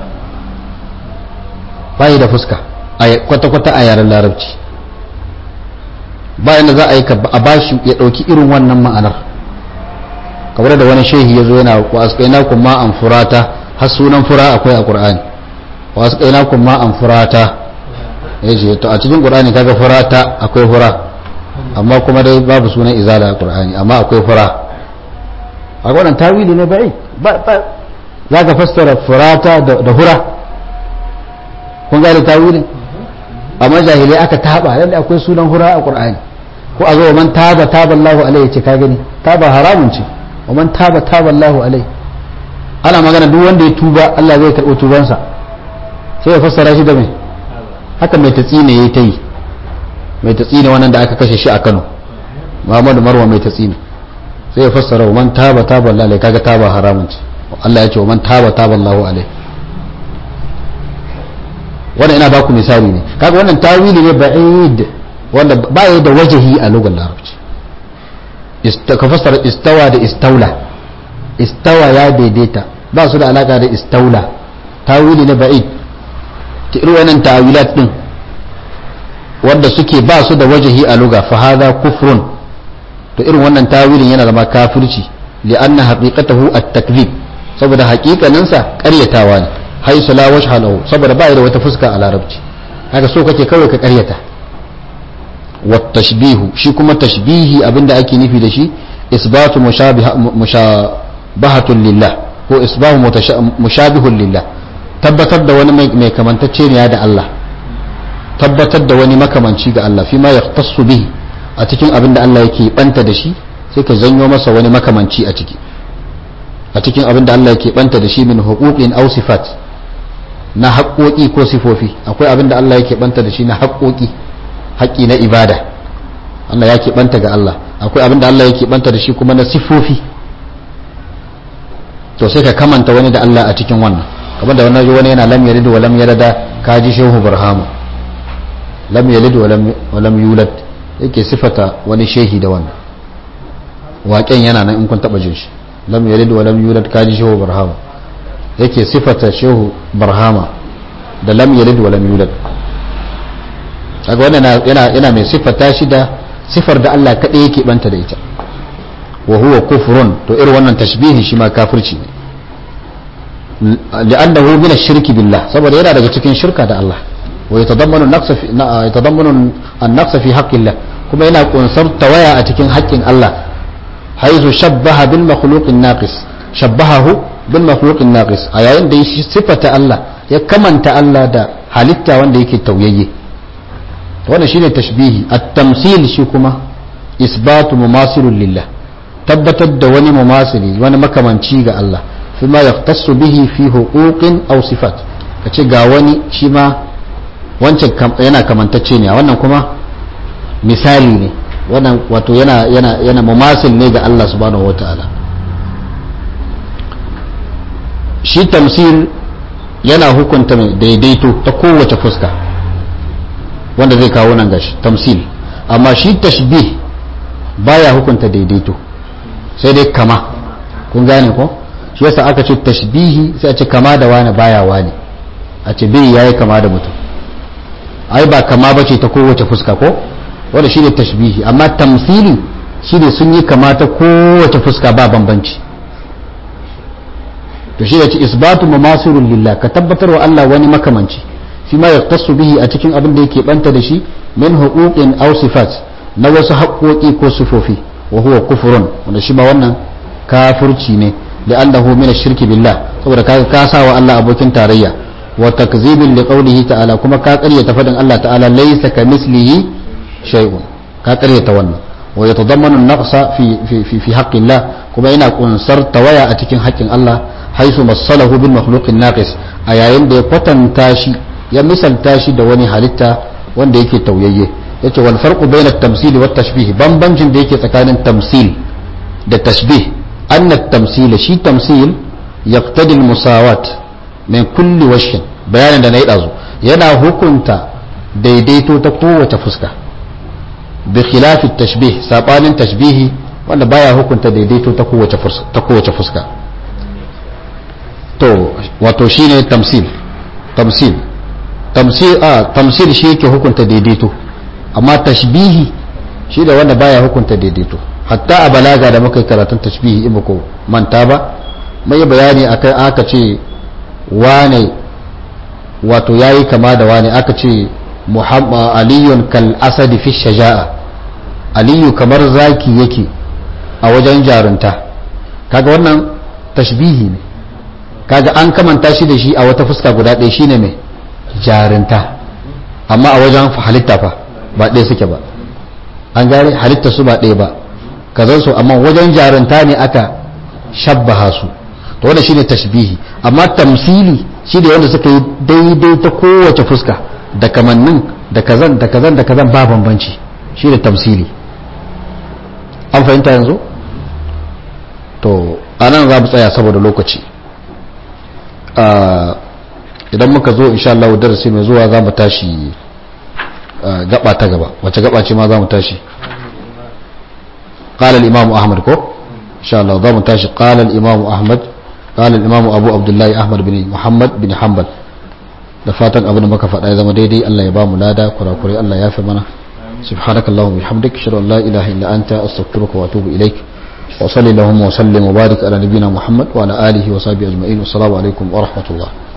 bai da fuska kwata-kwata a yaren larabci bayan da za a yi a bashi ya ɗauki irin wannan ma'anar kamar da wani shehi ya zo yana wa asƙaina kuma an furata har sunan fura akwai a ƙur'ani wasu kaina kuma an furata ya ce to a cikin ƙur'ani kaga furata akwai fura amma kuma dai babu sunan izala a ƙur'ani amma akwai fura a wannan tawili ne bai za ka fassara furata da hura kun gane tawilin amma jahilai aka taba lalle akwai sunan hura a ƙur'ani ko a zo wa man taba taba Allahu alaihi ce ka gani taba haramun ce wa man taba taba Allahu alaihi ana magana duk wanda ya tuba Allah zai karɓi tubansa sai ya fassara shi da mai haka mai tatsine ya ta yi mai tatsine wannan da aka kashe shi a kano muhammadu marwa mai tatsine sai ya fassara wa man taba taba Allah kaga taba haramun ce Allah ya ce wa man taba taba Allahu alai wannan ina baku misali ne kaga wannan tawili ne ba'id wanda ba ya da wajahi a lugar larabci ka fassara istawa da istaula istawa ya daidaita ba su da alaka da istaula tawili ne ba'id ta irin wannan ta'awilat din wanda suke ba su da wajahi a luga fa hadha kufrun to irin wannan tawilin yana zama kafirci li'anna haqiqatahu at-takzib saboda haƙiƙanin sa ƙaryatawa ne haisu la wajha lahu saboda ba da wata fuska a larabci haka so kake kawai ka ƙaryata wa tashbihu shi kuma tashbihi abinda ake nufi da shi isbatu mushabahatun lillah ko isbahu mushabihun lillah tabbatar da wani mai kamantacce ne da Allah tabbatar da wani makamanci ga Allah fi ma ya tasu bihi a cikin abin da Allah yake banta da shi sai ka zanyo masa wani makamanci a ciki a cikin abin da Allah yake banta da shi min huquqin aw sifat na haƙoƙi ko sifofi akwai abin da Allah yake banta da shi na haƙoƙi haƙƙi na ibada Allah yake banta ga Allah akwai abin da Allah yake banta da shi kuma na sifofi to sai ka kamanta wani da Allah a cikin wannan kamar da wannan wani yana lam yalid wa lam yalada ka ji shehu burhamu lam yalid wa lam yulad yake sifata wani shehi da wannan waƙen yana nan in kun taɓa jin shi lam yalid wa lam yulad ka ji shehu burhamu yake sifata shehu burhama da lam yalid wa lam yulad kaga wannan yana yana mai sifata shi da sifar da Allah kaɗai yake banta da ita wa huwa kufrun to irin wannan tashbihi shi ma kafirci ne li'annahu min ash-shirki billah saboda yana daga cikin shirka da Allah wa yatadammanu an-naqsa fi yatadammanu an-naqsa fi haqqillah kuma yana kunsar tawaya a cikin haƙƙin Allah haizu shabbaha bil makhluqin naqis shabbahahu bil makhluqin naqis a yayin da shi sifata Allah ya kamanta Allah da halitta wanda yake tauyayye wannan shine tashbihi at-tamsil shi kuma isbatu mumasilun lillah tabbatar da wani mumasili wani makamanci ga Allah fi ma yaqtasu bihi fi huquqin aw sifat kace ga wani shi ma wancan yana kamantacce ne wannan kuma misali ne wannan wato yana yana yana mumasil ne ga Allah subhanahu wataala shi tamsil yana hukunta mai daidaito ta kowace fuska wanda zai kawo nan gashi tamsil amma shi tashbih baya hukunta daidaito sai dai kama kun gane ko shi yasa aka ce tashbihi sai a ce kama da wani baya wani a ce bai yayi kama da mutum ai ba kama bace ta kowace fuska ko wanda shi ne tashbihi amma tamsili shi ne sun yi kama ta kowace fuska ba bambanci to shi da ce isbatu mamasirun lillah ka tabbatar wa Allah wani makamanci fi ma yaqtasu bihi a cikin abin da yake banta da shi min huquqin aw sifat na wasu haƙoƙi ko sifofi wa huwa kufrun wanda shi ma wannan kafirci ne li'annahu min ash-shirki billah saboda ka ka sa wa Allah abokin tarayya wa takzibin li qawlihi ta'ala kuma ka ƙaryata fadin Allah ta'ala laysa kamislihi shay'un ka ƙaryata wannan wa yatadammanu an-naqsa fi fi fi, fi haqqillah kuma yana kunsar tawaya a cikin haƙƙin Allah haisu masalahu bil makhluqin naqis a yayin da ya kwatanta shi ya misalta shi da wani halitta wanda yake tauyayye yace wal farqu bayna at-tamsil wa at-tashbih bambancin da yake tsakanin tamsil da tashbih anna at-tamsil shi tamsil yaqtadi al-musawat min kulli wajhin bayanin da na yi dazu yana hukunta daidaito ta kowace fuska bi khilafi at-tashbih sabanin tashbihi wanda baya hukunta daidaito ta kowace fuska ta kowace fuska to wato shine tamsil tamsil tamsil a tamsil shi yake hukunta daidaito amma tashbihi shi da wanda baya hukunta daidaito hatta a balaga da muka yi karatun tashbihi in ko manta ba mai bayani akai aka ce wane wato yayi kama da wane aka ce muhammad aliyun kal asadi fi shaja'a aliyu kamar zaki yake a wajen jarunta kaga wannan tashbihi ne kaga an kamanta shi da shi a wata fuska guda ɗaya shine mai jarinta amma a wajen halitta fa ba ɗaya suke ba an gane halitta su ba ɗaya ba kazan su amma wajen jarinta ne aka shabbaha su to wanda shine tashbihi amma tamsili shi da wanda suka yi daidai ta kowace fuska da kamannin da kazan da kazan da kazan ba bambanci shi da tamsili an fahimta yanzu to anan za mu tsaya saboda lokaci idan muka zo insha Allah darasi mai zuwa za mu tashi gaba ta gaba wace gaba ce ma za mu tashi قال الإمام أحمد كو إن شاء الله ضم تاشي قال الإمام أحمد قال الإمام أبو عبد الله أحمد بن محمد بن حنبل da fatan abin da muka faɗa ya zama daidai Allah ya ba mu lada kurakurai Allah ya fi mana subhanakallahumma bihamdik ashhadu an la ilaha illa anta astaghfiruka wa atubu ilaik وصلي اللهم وسلم وبارك على نبينا محمد وعلى آله وصحبه أجمعين والسلام عليكم ورحمة الله